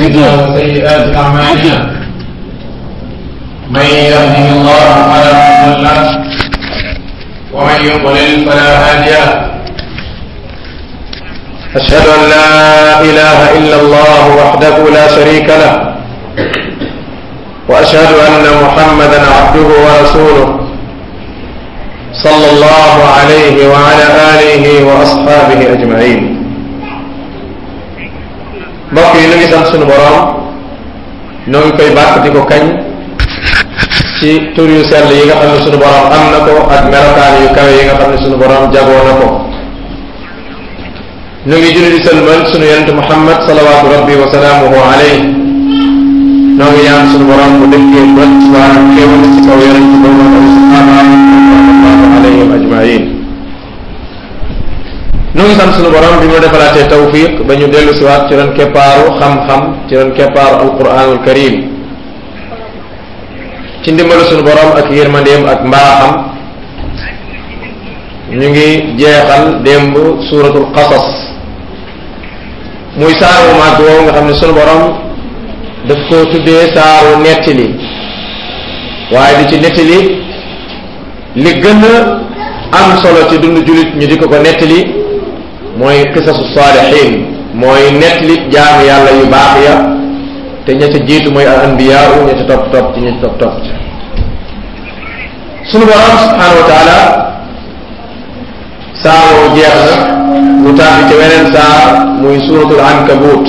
أنفسنا وسيئات أعمالنا من يهده الله فلا مضل له ومن يضلل فلا هادي له أشهد أن لا إله إلا الله وحده لا شريك له وأشهد أن محمدا عبده ورسوله صلى الله عليه وعلى آله وأصحابه أجمعين mbokk yi nu ngi sant sunu borom noo ngi koy bàkk di ko kañ ci tur yu sell yi nga xam ne sunu borom am na ko ak melokaan yu kawe yi nga xam ne sunu borom jagoo na ko nu ngi julli di sëlmal sunu yonent Muhammad salawaatu rabbi wa salaamuhu alayhi noo ngi ñaan sunu borom bu dëkkee ba waa xéewal ci kaw yonent boobu ak saxaabaam sallallahu alayhim ajmain nu ngi sant sunu borom bi mu defalaatee tawfiq ba ñu dellu siwaat ci ron keppaaru xam-xam ci ron keppaaru alquranul karim ci ndimbalu sunu borom ak yërmandeem ak mbaaxam ñu ngi jeexal démb suuratul qasas muy saaru màgg woowu nga xam ne sunu borom daf ko tuddee saaru nettali waaye di ci nettali li gën a am solo ci dund jullit ñu di ko ko nettali mooy qisasu saalihin mooy nettali jaamu yàlla yu baax ya te ña ca jiitu mooy al anbiyaa ña ca topp topp ci ña ca topp topp ci sunu borom subhanahu wa taala saaroo jeex na mu tàbbi ci weneen saar muy suratul ankabut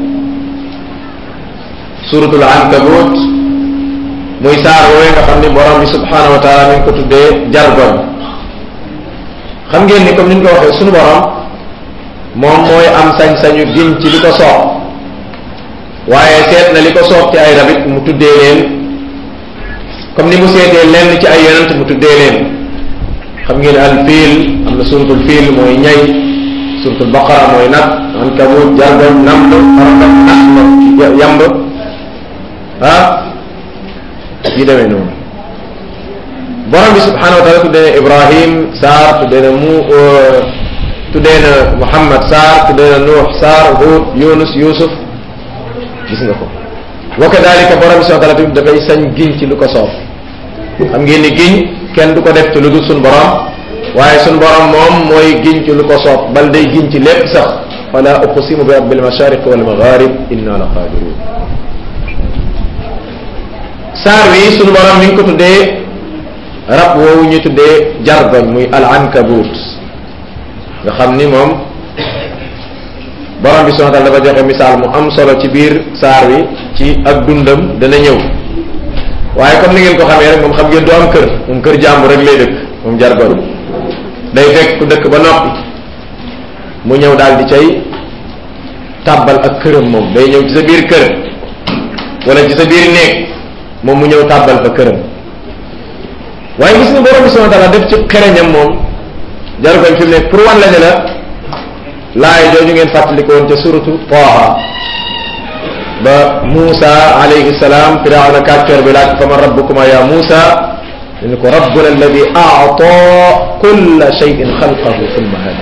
suratul ankabut muy saar woowee nga xam ni borom bi subhanahu wa taala mi ngi ko tuddee jargoñ xam ngeen ni comme ni ñu ko waxee sunu borom moom mooy am sañ-sañu giñ ci li ko soob waaye seet na li ko soob ci ay rabit mu tuddee leen comme ni mu seetee lenn ci ay yonent mu tuddee leen xam ngeen al fiil am na suratul fiil mooy ñay suratul baqara mooy nag ankabut jargoñ namb xarafat nax yamb ah yi demee noonu borom bi subhanahu wa taala tuddee na ibrahim saar tuddee na mu tuddee na muhammad saar tuddee na nuux saar hud yunus yusuf gis nga ko wa kadalika borom bi subhanahu wa taala tamit dafay sañ giñ ci lu ko soob xam ngeen ni giñ kenn du ko def ci lu dul suñ borom waaye suñ borom moom mooy giñ ci lu ko soob bal day giñ ci lépp sax fala uqsimu bi rabbil mashariq wal magharib inna la qadirun saar wi suñu borom mi ngi ko tuddee rab woowu ñu tuddee jargoñ muy al ankabut nga xam ni moom borom bi subhanahu wa ta'ala dafa joxe misaal mu am solo ci biir saar wi ci ak dundam dana ñëw waaye comme ni ngeen ko xamee rek moom xam ngeen du am kër moom kër jàmbur rek lay dëkk moom jargoñ day fekk ku dëkk ba noppi mu ñëw daal di cay tàbbal ak këram moom day ñëw ci sa biir kër wala ci sa biir néeg moom mu ñëw tàbbal fa këram waaye gis nga borom bi subhanahu wa ta'ala def ci xereñam moom jargoñ fi mu ne pour wan la ne la laay jooju ngeen fàttaliku woon ca suratu Taaha ba Muusa alayhi salaam firawna kàccoor bi laaj fa man rabbukuma ya Muusa dañu ko rabbuna alladi a'ta kulla shay'in xalqahu thumma hada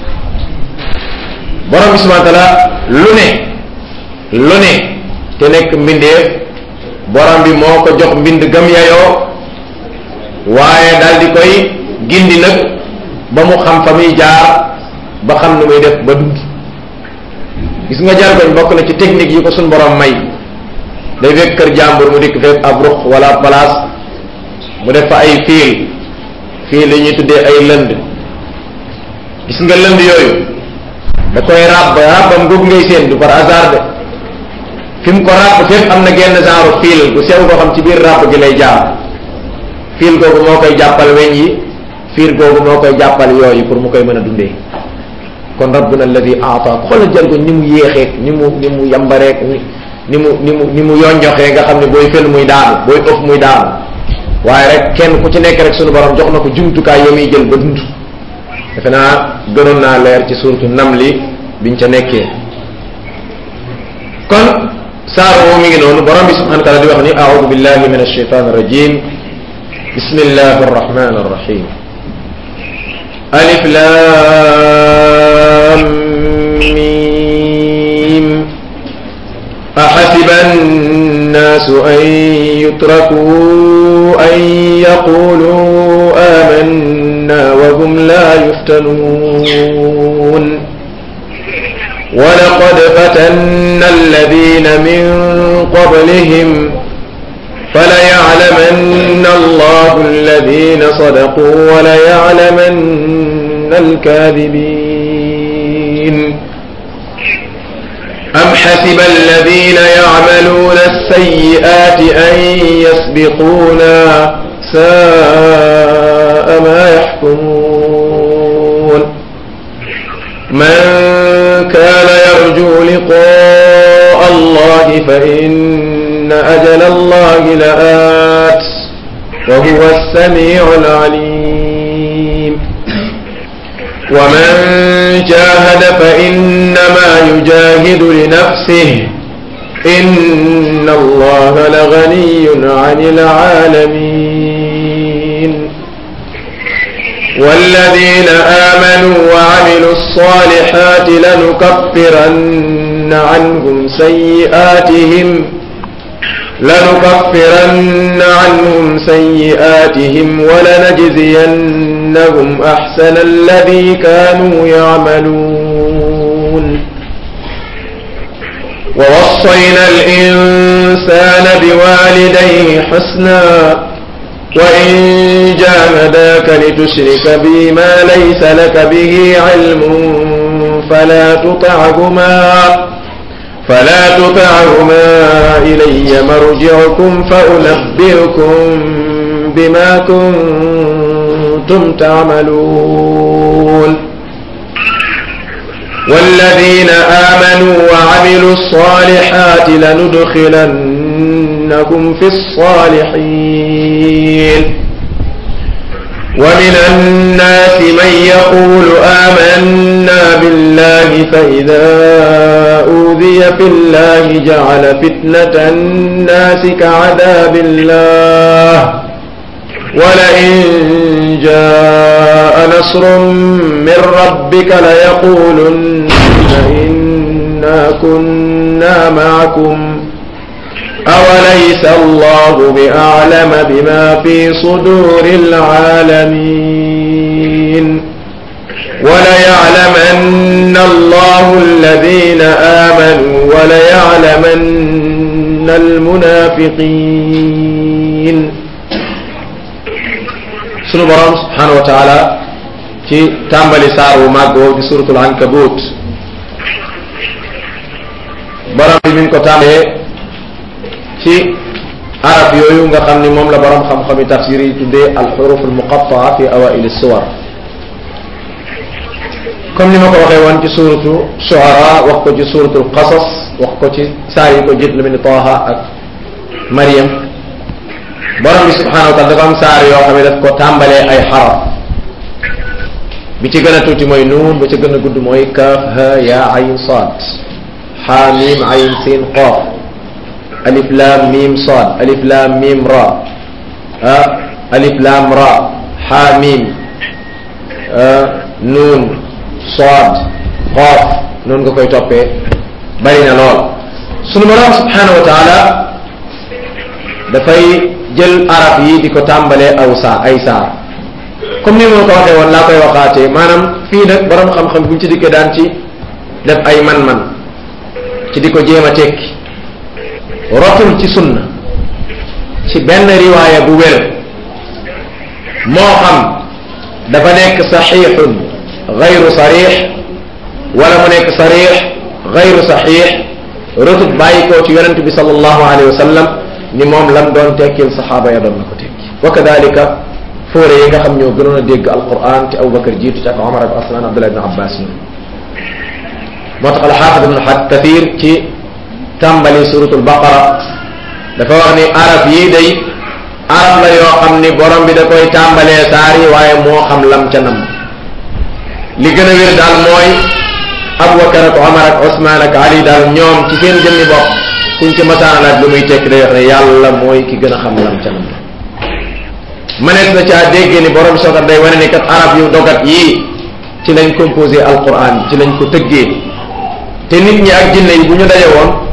borom bi subhanahu wa ta'ala lu ne lu ne te nekk mbindeef borom bi moo ko jox mbind gam yayoo waaye daal di koy gindi nag ba mu xam fa muy jaar ba xam nu muy def ba dund gis nga jargoñ bokk na ci technique yi ko suñ borom may day fekk kër jàmbur mu dikk fekk ab ruq wala place mu def fa ay fiil fiil yi ñuy tuddee ay lënd gis nga lënd yooyu da koy ràbb ràbbam googu ngay seen du par hasard de fi mu ko ràbb fépp am na genn genre fiil bu sew koo xam ci biir ràbb gi lay jaar fiil googu moo koy jàppal weñ yi fiil googu moo koy jàppal yooyu pour mu koy mën a dundee kon rabbuna alladi aata xoolal jargoñ ni mu yéexee ni mu ni mu yambareek ni ni mu ni mu ni mu yonjoxee nga xam ne booy fël muy daanu booy ëf muy daanu waaye rek kenn ku ci nekk rek sunu borom jox na ko jumtukaay yo muy jël ba dund defe naa gënoon naa leer ci suuratu namli biñ ca nekkee kon saar woo mi ngi noonu borom bi subhanahu wa taala di wax ni aoudu billahi min alsheitan arrajim bismillahi arrahmani arrahim alif lam mim الناس أن يتركوا أن يقولوا آمنا وهم لا يفتنون ولقد فتنا الذين من قبلهم فليعلمن الله الذين صدقوا وليعلمن الكاذبين أم حسب الذين يعملون السيئات أن يسبقونا ساء ما يحكمون من كان يرجو لقاء الله فإن أجل الله لآت وهو السميع العليم ومن جاهد فإنما يجاهد لنفسه إن الله لغني عن العالمين والذين آمنوا وعملوا الصالحات لنكفرن عنهم سيئاتهم لنكفرن عنهم سيئاتهم ولنجزينهم أحسن الذي كانوا يعملون ووصينا الإنسان بوالديه حسنا وإن جاهداك لتشرك بي ما ليس لك به علم فلا تطعهما فلا تطعهما إلي مرجعكم فأنبئكم بما كنتم تعملون والذين آمنوا وعملوا الصالحات لندخلنكم في الصالحين ومن الناس من يقول آمنا بالله فإذا أوذي في الله جعل فتنة الناس كعذاب الله ولئن جاء نصر من ربك ليقولن إنا كنا معكم أوليس الله بأعلم بما في صدور العالمين وليعلمن الله الذين آمنوا وليعلمن المنافقين sunu borom subhanahu wa taala ci tàmbali saar wu màgg woowu di suratul ankabut borom bi mi ngi ko tàmbalee ci arab yooyu nga xam ni moom la borom xam-xami tafsir yi tuddee alxuruf almuqataa fi awaili suwar comme ni ma ko waxee woon ci suratu shuara wax ko ci suratul qasas wax ko ci saar yi ko jiit lu mel ni Taaha ak Mariam borom bi subhanahu wa taala dafa am saar yoo xam ne daf ko tàmbalee ay xaraf bi ci gën a tuuti mooy nuun ba ci gën a gudd mooy kaaf ha ya ayn saad xaa miim ayn siin qaaf alif laam miim saad alif laam miim ra ah alif laam ra xaa miim nuun saad qaaf noonu nga koy toppee bari na lool sunu borom subhanahu wa taala dafay jël arab yi di ko tàmbalee aw saa ay saar comme ni ma ko waxee woon laa koy waxaatee maanaam fii nag borom xam-xam buñ ci dikkee daan ci def ay man-man ci di ko jéem a tekki rotul ci sunna ci benn riwaaya bu wér moo xam dafa nekk saxiixun gayru sarix wala mu nekk sarix gayru saxiix rotut bàyyi koo ci yonent bi sallallahu alayhi wa sallam ni moom lam doon tekkil saxaaba ya doon na ko tekki wa kadalika fóore yi nga xam ñoo gënoon a dégg alquran te abubakar jiitu ci ak omar ak aslan abdullah ibn abbas ñoom moo tax alxaafid ibn kathir ci tàmbali suratul baqara dafa wax ni arab yii day arab la yoo xam ni borom bi da koy tàmbalee saar yi waaye moo xam lam ca nam li gën a wér daal mooy abubakar ak omar ak osman ak ali daal ñoom ci seen jëmmi bopp kuñ ci masaana laaj lu muy tekki day wax ne yàlla mooy ki gën a xam lam ca nam mënees na caa dégg ni borom sookat day wane ni kat arab yu dogat yii ci lañ composé alquran ci lañ ko tëggee te nit ñi ak jinne yi bu ñu daje woon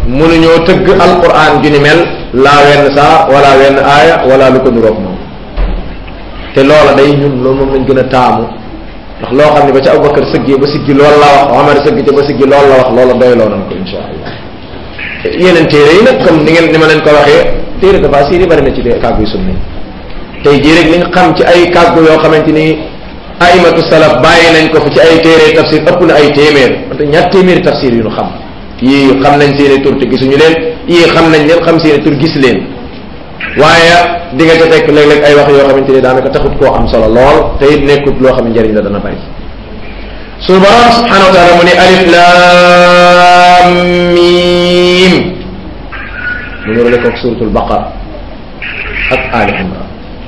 mënuñoo tëgg alquran ju ni mel laa wenn saa wala wenn aaya wala lu ko nuroog moom te loola day ñun loolu moom lañ gën a taamu ndax loo xam ne ba ca Abubakar sëggee ba siggi loolu la wax Omar sëgg ca ba siggi loolu la wax loola doy loo nañ ko insha allah yeneen téere yi nag comme ni ngeen ni ma leen ko waxee téere dafa siiri bari na ci de kàggu yu sunni tey jii rek li nga xam ci ay kàggu yoo xamante ni aimatu salaf bàyyi nañ ko fi ci ay téere tafsir ëpp na ay téeméer wante ñaar téeméeri tafsir yu ñu xam yii xam nañ seeni tur te gisuñu leen yii xam nañ leen xam seeni tur gis leen waaye di nga ca fekk léeg-léeg ay wax yoo xamante ni daanaka taxut koo am solo lool te it nekkut loo xam ne njëriñ la dana bari suñu borom subhanahu wa taala mu ne alif lam mim mu nurale koog suratul baqara ak ali imran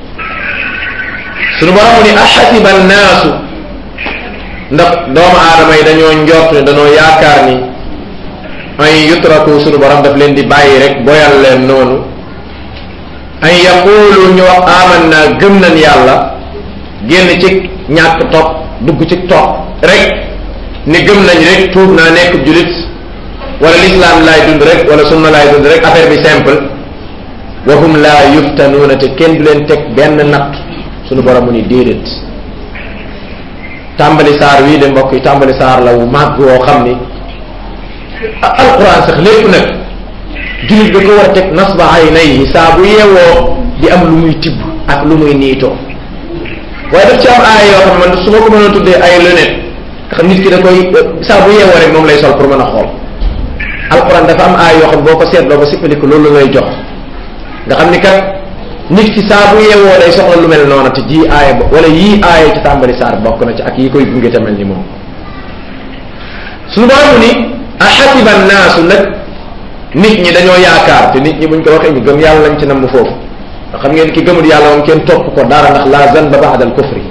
suñu borom mu ne axasiba annaasu ndax doomu aadama yi dañoo njort ne dañoo yaakaar ni ay yutraku suñu borom daf leen di bàyyi rek boyal leen noonu ay yaqulu ñu wax aman naa gëm nañ yàlla génn ci ñàkk topp dugg ci topp rek ni gëm nañ rek tuub naa nekk julit wala l'islam laay dund rek wala sunna laay dund rek affaire bi simple wa hum laa yuftanuuna te kenn du leen teg benn natt suñu borom mu ni déedéet tàmbali saar wii de mbokk yi tàmbali saar la wu màgg woo xam ni alquran sax lépp nag jullit da ko war a teg nasba aynayhi saa bu yeewoo di am lu muy tibb ak lu muy niitoo waaye daf ci am aaya yoo xam ne man su ma ko mënoon tuddee ay lunette nga xam nit ki da koy saa bu yeewoo rek moom lay sol pour mën a xool alquran dafa am aaya yoo xam boo ko seetloo ba sippaliku loolu lay jox nga xam ni kat nit ki saa bu yeewoo day soxla lu mel noonu te ji aaya ba wala yii aaya ci tàmbali saar bokk na ci ak yi koy gunge te mel ni moom suñu borom ni axasiba naasu nag nit ñi dañoo yaakaar te nit ñi buñ ko waxee ñu gëm yàlla lañ ci namm foofu nga xam ngeen ki gëmul yàlla moom kenn topp ko dara ndax la zanba ba'da al kufri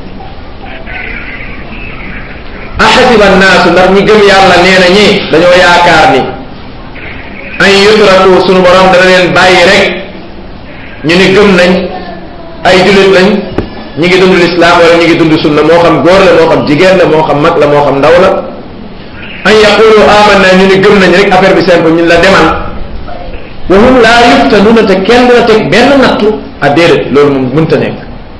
axasiba naasu ndax ñi gëm yàlla nee na ñi dañoo yaakaar ni an yutraku sunu borom dana leen bàyyi rek ñu ni gëm nañ ay jullit lañ ñi ngi dund lislaam wala ñi ngi dund sunna moo xam góor la moo xam jigéen la moo xam mag la moo xam ndaw la an yaqulu amanna ñu ni gëm nañ rek affaire bi simple ñun la demal wa hum laa yuftanuuna te kenn dina teg benn nattu a déedéet loolu moom mënta nekk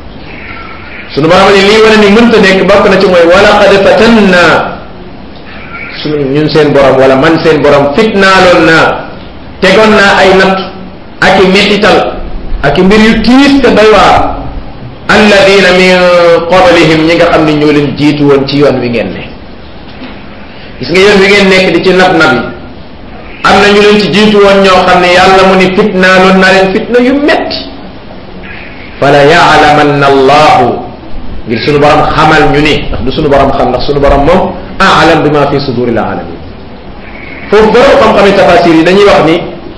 sunu borom ni lii wane ni mënta nekk bokk na ci mooy wala qad fatanna sunu ñun seen borom wala man seen borom fitnaaloon naa tegoon naa ay nattu ak i mettital ak i mbir yu tiis te doy waar alladina min qablihim ñi nga xam ne ñoo leen jiitu woon ci yoon wi ngeen ne gis nga yoon wi ngeen nekk di ci nab nab yi am na ñu leen ci jiitu woon ñoo xam ne yàlla mu ni fitnaaloon naa leen fitna yu metti fala yaalamanna allahu ngir sunu borom xamal ñu ni ndax du sunu borom xam ndax sunu borom moom aalam bi ma fi suduril alamin foofu borom xam-xami tafasir yi dañuy wax ni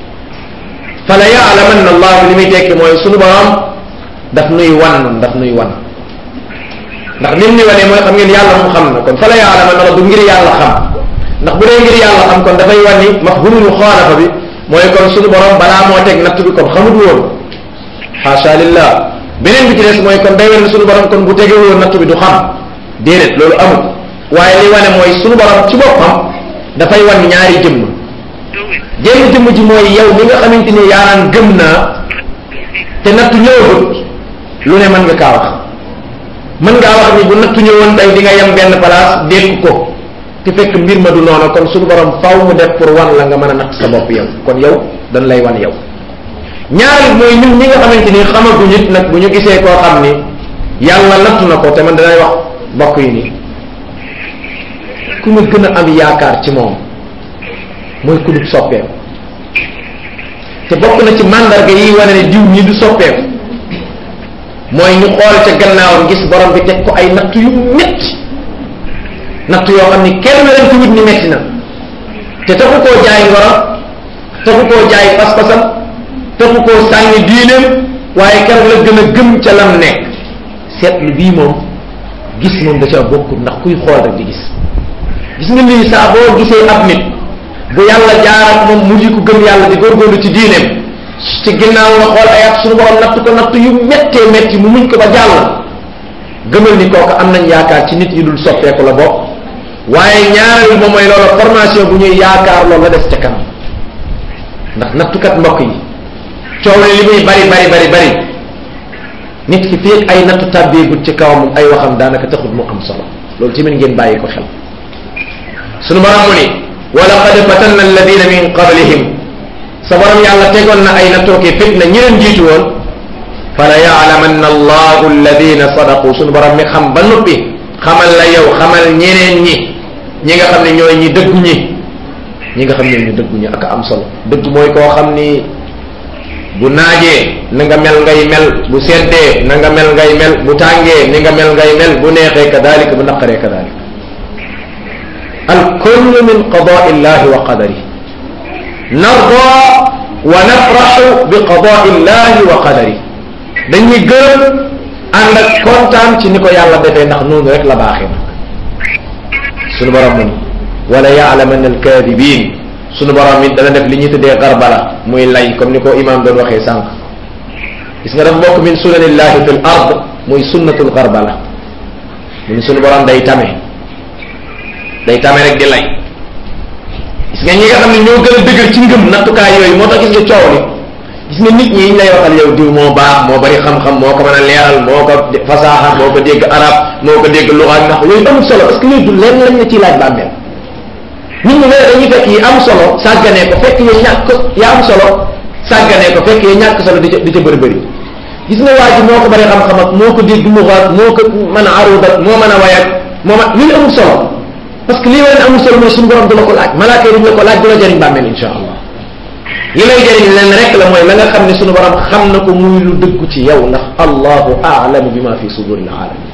fala yaalamanna allahu li muy tekki mooy sunu borom daf nuy wan daf nuy wan ndax lim ni wanee mooy xam ngeen yàlla mu xam na kon fala yaalamanna la du ngir yàlla xam ndax bu dee ngir yàlla xam kon dafay wan ni mafhumul muxaalafa bi mooy kon sunu borom balaa moo teg natt bi kon xamut woon xaasa lillah beneen bi ci des mooy kon day wane sunu borom kon bu tegee woon natt bi du xam déedéet loolu amul waaye li wane mooy sunu borom ci boppam dafay wan ñaari jëmm jëmm jëmm ji mooy yow mi nga xamante ni yaa naan gëm naa te nattu ñëwagut lu ne mën nga kaa wax mën ngaa wax ni bu nattu ñëwoon tey di nga yem benn place dékk ko te fekk mbir ma du noonu kon sunu borom faw mu def pour wan la nga mën a natt sa bopp yow kon yow dañ lay wan yow ñaari mooy ñun ñi nga xamante ni xamagu nit nag bu ñu gisee koo xam ni yàlla nattu na ko te man danay wax bokk yi nii ku ma gën a am yaakaar ci moom mooy ku dul soppeeku te bokk na ci mandarga yi wane ne diw ñi du soppeeku mooy ñu xool ca gannaawam gis borom bi teg ko ay natt yu metti natt yoo xam ni kenn leen ci wut ni metti na te taxu koo jaay ngoro taxu koo jaay pas-pasam taxu koo sànni diineem waaye keroog la gën a gëm ca lam nekk seetlu bii moom gis moom da ca bokkut ndax kuy xool rek di gis gis nga lii saa boo gisee ab nit bu yàlla jaarat moom mu ko gëm yàlla di góorgóorlu ci diineem ci ginnaaw nga xool ay at suñu borom natt ko natt yu méttee métti mu muñ ko ba jàll gëmal ni kooku am nañ yaakaar ci nit ñi dul soppeeku la bokk waaye ñaareel moom mooy loolu formation bu ñuy yaakaar loolu la des ca kanam ndax nattukat mbokk yi coow li li muy bari bari bari bari nit ki fii ay nattu tàbbeegut ci kawam ay waxam daanaka taxut mu am solo loolu tamit ngeen bàyyi ko xel sunu borom mu ni wa laqad fatanna alladina min qablihim sa borom yàlla tegoon na ay nattooke fitna ñi leen jiitu woon fala yaalamanna allahu alladina sadaqu sunu borom mi xam ba noppi xamal la yow xamal ñeneen ñi ñi nga xam ne ñooy ñi dëggu ñi ñi nga xam ne ñu dëggu ñi ak am solo dëgg mooy koo xam ni bu naajee na nga mel ngay mel bu seddee na nga mel ngay mel bu tàngee ni nga mel ngay mel bu neexee kadalik bu naqaree kadalik al kullu min qadaa illahi wa qadari narda wa nafraxu bi qadaa illahi wa qadari dañuy gërëm ànd ak kontaan ci ni ko yàlla defee ndax noonu rek la baaxee nag sunu borom mu ni wala yaalamanna alkaadibin sunu borom it dana def li ñuy tuddee garbala muy lay comme ni ko imam doon waxee sànq gis nga dafa bokk min sunanillahi fi l ard muy sunnatul garbala mu ni sunu borom day tame day tame rek di lay gis nga ñi nga xam ne ñoo gën a dëgër ci ngëm nattukaay yooyu moo tax gis nga coow li gis nga nit ñi ñu lay waxal yow diw moo baax moo bari xam-xam moo ko mën a leeral moo ko fasaaxa moo ko dégg arab moo ko dégg luxaat ndax yooyu amul solo parce que yooyu du leen lañ la ciy laaj bàmmeel nit ñi léeg dañuy fekk yi am solo sàgganee ko fekk yi ñàkk ya am solo sàgganee ko fekk yi ñàkk solo di ca di ca bëri bëri gis nga waa ji moo ko bari xam-xam ak moo ko dégg luxaat moo ko mën a arudat moo mën a wayat moo ma lii amul solo parce que lii wane amul solo mooy suñu borom du la ko laaj malaaka yi duñ la ko laaj du la jëriñ bàmmeel insha allah li lay jëriñ leen rek la mooy la nga xam ne suñu borom xam na ko muy lu dëggu ci yow ndax allahu aalamu bima fi suduri alaalamin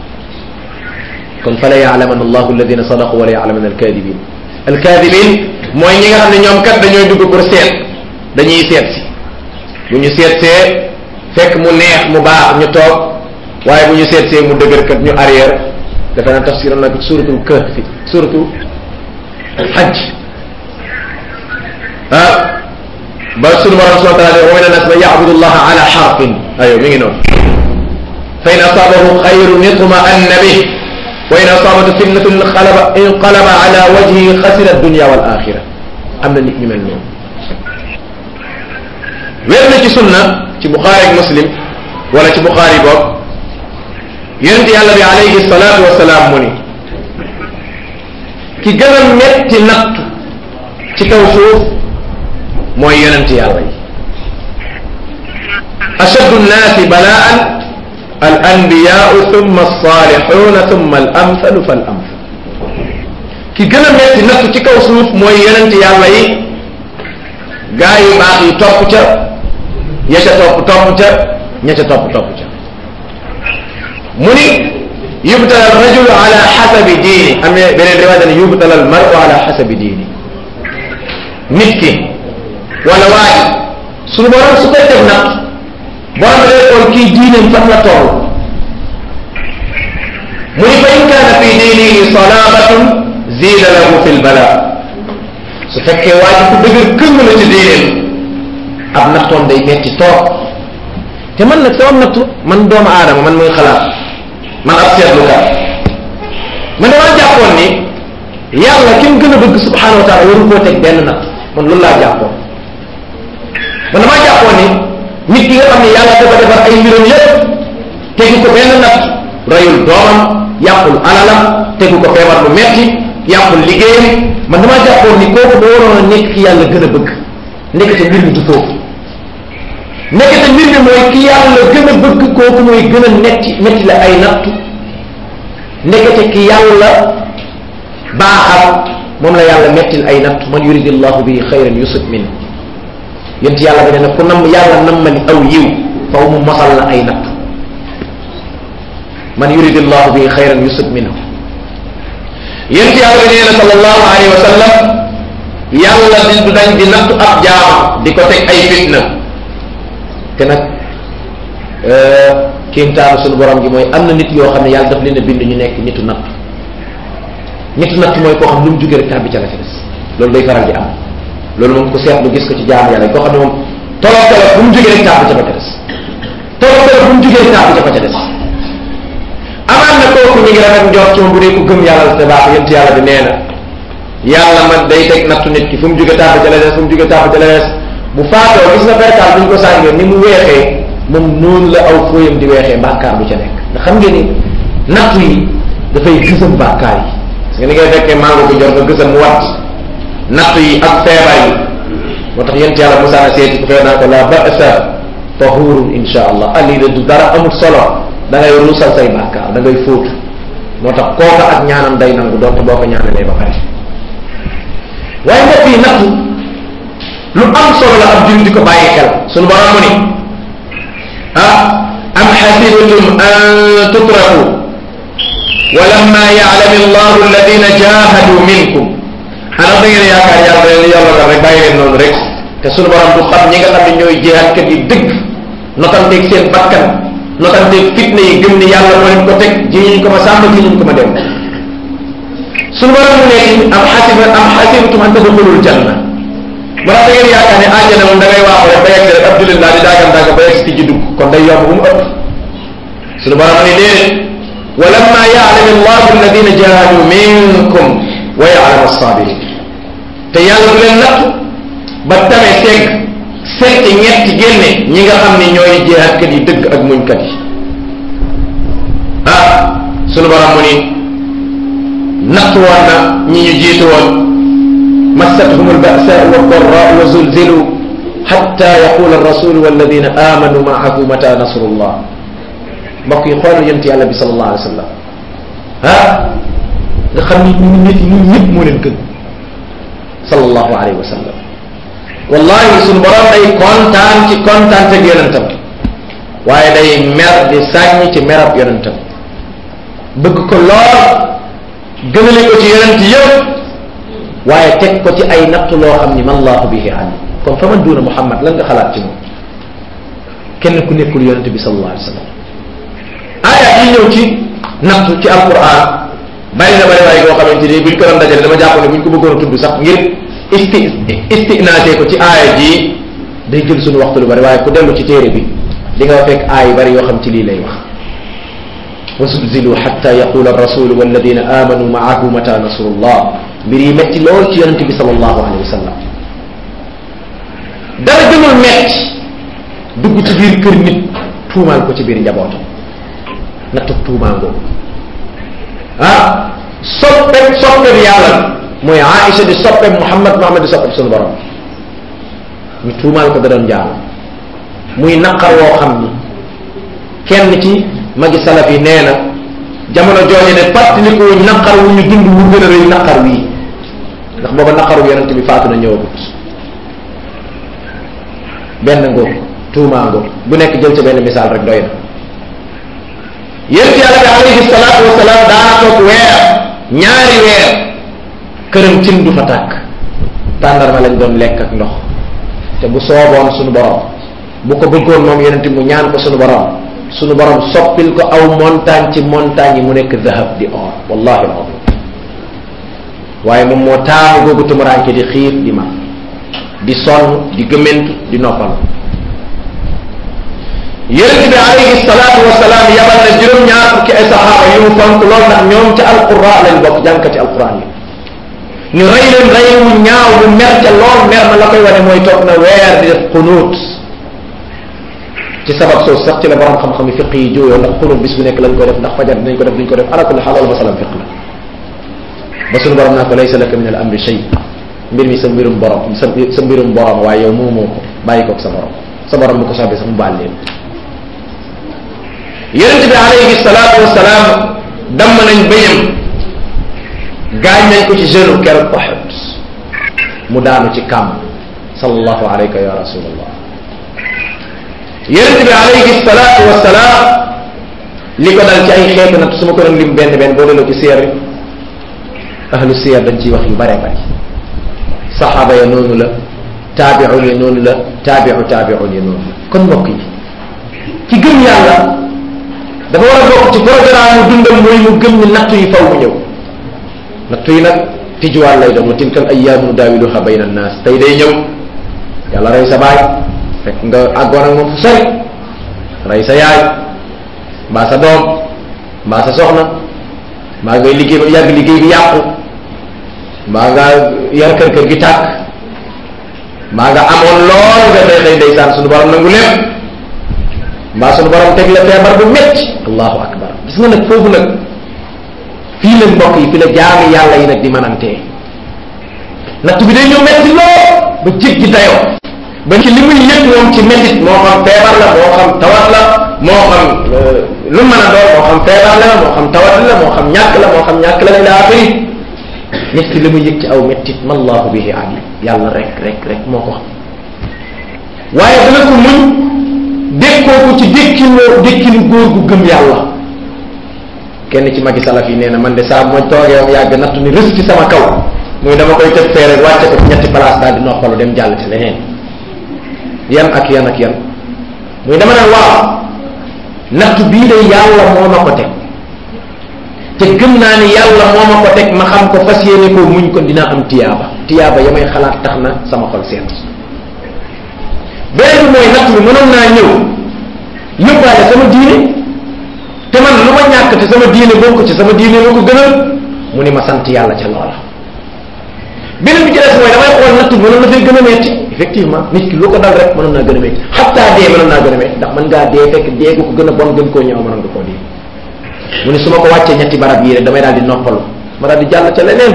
kon fa la yaalaman allahu alladina sadaqu wala yaalaman alkadibin alkadibin mooy ñi nga xam ne ñoom kat dañooy dugg pour seet dañuy seet si bu ñu seet see fekk mu neex mu baax ñu toog waaye bu ñu seet see mu dëgër kat ñu arrière dafa naan tafsiram nag suratul kahfi suratul hajj ah ba sunu borom subhanahu wa taala wa min annas man yabudu llaha ala xarfin ayo mi ngi noonu fa in asabahu xayrun itma'anna bih wa in asabatu fitnatun inqalaba inqalaba ala wajhihi xasira dunya wal axira am na nit ñu mel noonu wér na ci sunna ci buxaari ak muslim wala ci buxaari boog yonent yàlla bi alayhi salaatu wasalaam mu ni ki gën a metti nattu ci kaw suuf mooy yonent yàlla yi ashaddu nnaasi balaan al anbiyaau thumma alsalixuuna thumma al amthalu fal amthal ki gën a metti nattu ci kaw suuf mooy yonent yàlla yi gaa yu baax yi topp ca ya ca topp topp ca ña ca topp topp ca mu ni yubtala al rajulu ala xasabi diini am na beneen riwaaya ne yubtala al maru ala xasabi diini nit ki wala waaye suñu borom su koy teg nag borom day xool kii diineem fan la toll mu ni fa in kaana fi diinihi salaabatun ziida lahu fi lbala su fekkee waa ji ku dëgër këng la ci diineem ab nattoon day metti toog te man nag sama nattu man doomu aadama man muy xalaat man ab seetlukat man damaa jàppoon ni yàlla ki mu gën a bëgg subhanahu wa taala waru koo teg benn natt man loolu laa jàppoon man damaa jàppoon ni nit ki nga xam ne yàlla dafa defar ay mbiram yépp tegu ko benn natt rayul doomam yàqul alalam tegu ko feebar bu metti yàqul liggéeyam man damaa jàppoon ni kooku da waroon a nekk ki yàlla gën a bëgg nekkate mbir mi du foofu nekkate mbir mi mooy ki yàlla gën a bëgg kooku mooy gën a netti metti la ay nattu nekkate ki yàlla baaxal moom la yàlla mettil ay nattu man yuridillahu bihi xayran yusib min yent yàlla ba ne nag ku nam yàlla nammali aw yiw faw mu mosal la ay nattu man yuridillahu bihi xayran yusib minhu yent yàlla bi nee na sallallahu alayhi wa sallam yàlla di du dañ di nattu ab jaam di ko teg ay fitna te nag kéemtaanu suñu borom gi mooy am na nit yoo xam ne yàlla daf leen a bind ñu nekk nitu natt nitu natt mooy koo xam lu mu jógee rek tàbbi ca la ca des loolu day faral di am loolu moom ko seetlu gis ko ci jaamu yàlla yi koo xam ne moom tolof tolof bu mu jógee rek tàbbi ca ba ca des tolof tolof bu mu jógee rek tàbbi ca ba ca des amaan na kooku ñu ngi rafet njort ci moom bu dee ku gëm yàlla te baax yent yàlla bi nee na yàlla man day teg nattu nit ki fu mu jógee tàbbi ca la des fu mu jógee tàbbi ca la des bu faatoo gis na perkaal bu ñu ko sàngee ni mu weexee moom noonu la aw fooyam di weexee bàkkaar bu ca nekk nga xam ngeen ni nattu yi dafay gësam bàkkaar yi parce que ni ngay fekkee mango ko jor nga gësam mu wat nattu yi ak feebar yi moo tax yent yàlla Musaa na seeti ko fee naa ko la ba'sa tahurun insha allah ali de du dara amul solo da ngay ruusal say bàkkaar da ngay fóotu moo tax kooka ak ñaanam day nangu doonte boo ko ñaanalee ba pare waaye mbokk yi nattu lu am solo la ab jullit di ko bàyyi xel sunu borom mu ni ah am xasibtum an tutraku wa lamma ya'lam allahu alladina jahadu minkum xanaa da ngeen yaakaar yàlla da leen yàlla rek bàyyi leen noonu rek te sunu borom du xam ñi nga xam ne ñooy jihaadkat yi dëgg notanteeg seen bakkan notanteeg fitna yi gëm ni yàlla moo leen ko teg ji ñu ko ma sàmm ji ñu ko ma dem sunu borom mu nekk am xasiba am xasibtum an tadxulul janna mu tax da ngeen yaakaar ne àjjana moom da ngay waaxu rek ba yegg rek abdulillah di daagan daaga ba yegg ci ji dugg kon day yomb bu mu ëpp sunu borom ne déedéet wa lamma ya'lam allahu alladina jahadu minkum wa ya'lam as-sabirin te yàlla du leen natt ba tame segg segg ñetti génne ñi nga xam ne ñooy jihaadkat yi dëgg ak muñkat yi ah sunu borom mu ni natt woon na ñi ñu jiitu woon massathum alba'sa'u wad-dharra'u wa zulzilu hatta yaqula ar-rasul walladina amanu ma'ahu mata nasrullah mbokk yi xoolal yonent yàlla bi sallallahu alayhi wa sallam ah nga xam ni ñu nit ñi ñëpp moo leen gën sallallahu alayhi wa sallam wallahi suñu borom day kontaan ci kontaan teg yonentam waaye day mer di sàññ ci merab yonentam bëgg ko lool gënale ko ci yonent yëpp waaye teg ko ci ay natt loo xam ni man allahu bihi alim kon fa man duuna muhammad lan nga xalaat ci moom kenn ku nekkul yonent bi sallallahu alayhi wa sallam aaya yi ñëw ci nattu ci alquran bari na bari waaye goo xamante ni buñ ko doon dajale dama jàpp ne buñ ko bëggoon a tudd sax ngir isti istinaasee ko ci aaya ji day jël suñu waxtu lu bari waaye ku dellu ci téere bi di nga fekk aaya yu bari yoo xam ci lii lay wax wa zulzilu xatta yaqula arrasulu walladina amanu maahu mata nasrullah mbir yi metti lool ci yonente bi sallallahu alayhi wa sallam dara gënul metti dugg ci biir kër nit tuumaal ko ci biir njabootam nattu tuumaa ngoogu ah soppeb soppeb yàlla mooy Aïcha di soppeb Muhammad Muhammad di soppeb sunu borom ñu tuumaal ko da doon jaam muy naqar woo xam ni kenn ci magi salaf yi nee na jamono jooju ne fàttaliku naqar wu ñu dund wu gën a rëy naqar wii ndax booba naqaru yonente bi faatu na ñëwagut benn ngoog tuumaa ngoog bu nekk jël ca benn misaal rek doy na yént yàlla bi alayhi salaatu wasalaam daana toog weer ñaari weer këram cin du fa tàkk tàndarma lañ doon lekk ak ndox te bu sooboon sunu borom bu ko bëggoon moom yonent mu ñaan ko sunu borom sunu borom soppil ko aw montagne ci montagne yi mu nekk dahab di or wallahi alazim waaye moom moo taamu googu tumuraanke di xiir di mar di sonn di gëmentu di noppal yonent bi alayhi salaatu wasalaam yabal na juróom-ñaar fukki ay saxaaba yu mu fonk lool ndax ñoom ca alquran lañ bokk jànkati alquran yi ñu rey leen rey wu ñaaw mu mer ca lool mer ma la koy wane mooy toog na weer di def xunuut ci sabab soosu sax ci la borom xam-xam yi fiq yi jóoyoo ndax xunuut bis bu nekk lañ koy def ndax fajar dinañ ko def duñ ko def ala kulli xaal loolu masalam fiq la ba suñu borom naa ko laysa laka min al amri shay mbir mi sa mbirum borom sa sa mbirum borom waaye yow moomoo ko bàyyi koog sa borom sa borom bu ko soobee sax mu baal leen yonent bi alayhi salaatu wasalaam damm nañ bëñam gaañ nañ ko ci jeune keroog Uhud mu daanu ci kàmm sallallahu alayka ya rasulallah yonent bi alayhi salaatu wasalaam li ko dal ci ay xeetu nag su ma ko doon lim benn benn boo delloo ci seer ahlu seer dañ ciy wax yu bare bari saxaaba ya noonu la taabiun ya noonu la taabiu taabiun ya noonu la kon mbokk yi ci gëm yàlla dafa war a bokk ci programme mu dundam mooy mu gëm ni nattu yi faw mu ñëw nattu yi nag tijuwaat lay doon wa tilkal ayyaamu daawiluha bayna annaas tey day ñëw yàlla rey sa baay fekk nga àggoon ak moom fu sori rey sa yaay mbaa sa doom mbaa sa soxna mbaa ngay liggéey ba mu yàgg liggéey bi yàqu mbaa nga yar kër kër gi tàkk maa nga amoon lool nga xëy xëy ndeysaan suñu borom nangu lépp mbaa suñu borom teg la feebar bu métti allahu akbar gis nga nag foofu nag fii la mbokk yi fi la jaami yàlla yi nag di mënantee natt bi day ñëw métti lool ba jéggi dayoo ba ci li muy yëg moom ci métit moo xam feebar la moo xam tawat la moo xam lu mën a doon moo xam feebar la moo xam tawat la moo xam ñàkk la moo xam ñàkk la ila axiri nit ki li muy yëg ci aw méttit ma allahu bihi alim yàlla rek rek rek moo ko xam waaye dana ko muñ dékkoo ko ci dékkinoo dékkinu góor gu gëm yàlla kenn ci magi salaf yi nee na man de saa bu ma toogee am yàgg nattu ni rës ci sama kaw muy dama koy tëb fee rek wàcce ko ci ñetti place daal di noppalu dem jàll ci leneen yan ak yan ak yan muy dama naan waaw nattu bii de yàlla moo ma ko teg te gëm naa ni yàlla moo ma ko teg ma xam ko fas yéene ko muñ ko dinaa am tiyaaba tiyaaba ya may xalaat tax na sama xol seet beneen bi mooy natt bi mënoon naa ñëw yóbbaale sama diine te man lu ma ñàkk te sama diine bokk ci sama diine la ko gënal mu ni ma sant yàlla ca loola beneen bi ci des mooy damay xool natt bi mënoon na fay gën a metti effectivement nit ki lu ko dal rek mënoon naa gën a metti xataa dee mënoon naa gën a metti ndax mën ngaa dee fekk dee gu ko gën a bon gën koo ñëw mënoon nga koo dee mu ni su ma ko wàccee ñetti barab yii rek damay daal di noppalu ma daal di jàll ca leneen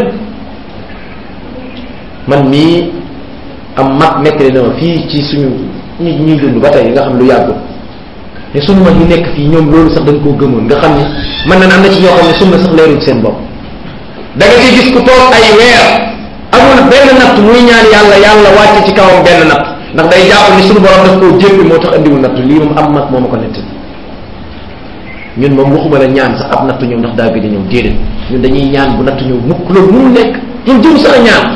man mii am mag nettali na ma fii ci suñu ñi ñuy dund ba tey nga xam lu yàggul te suñu mag yi nekk fii ñoom loolu sax dañ koo gëmoon nga xam ni mën na am na ci ñoo xam ne sunna sax leerul seen bopp da nga ciy gis ku toog ay weer amul benn natt muy ñaan yàlla yàlla wàcce ci kawam benn natt ndax day jàpp ni suñu borom daf koo jéppi moo tax andiwul natt lii moom am mag moo ma ko nettali ñun moom waxuma la ñaan sax ab natt ñëw ndax daa gëj a ñëw déedéet ñun dañuy ñaan bu natt ñëw mukk loolu mënul nekk ñun jëm sax a ñaan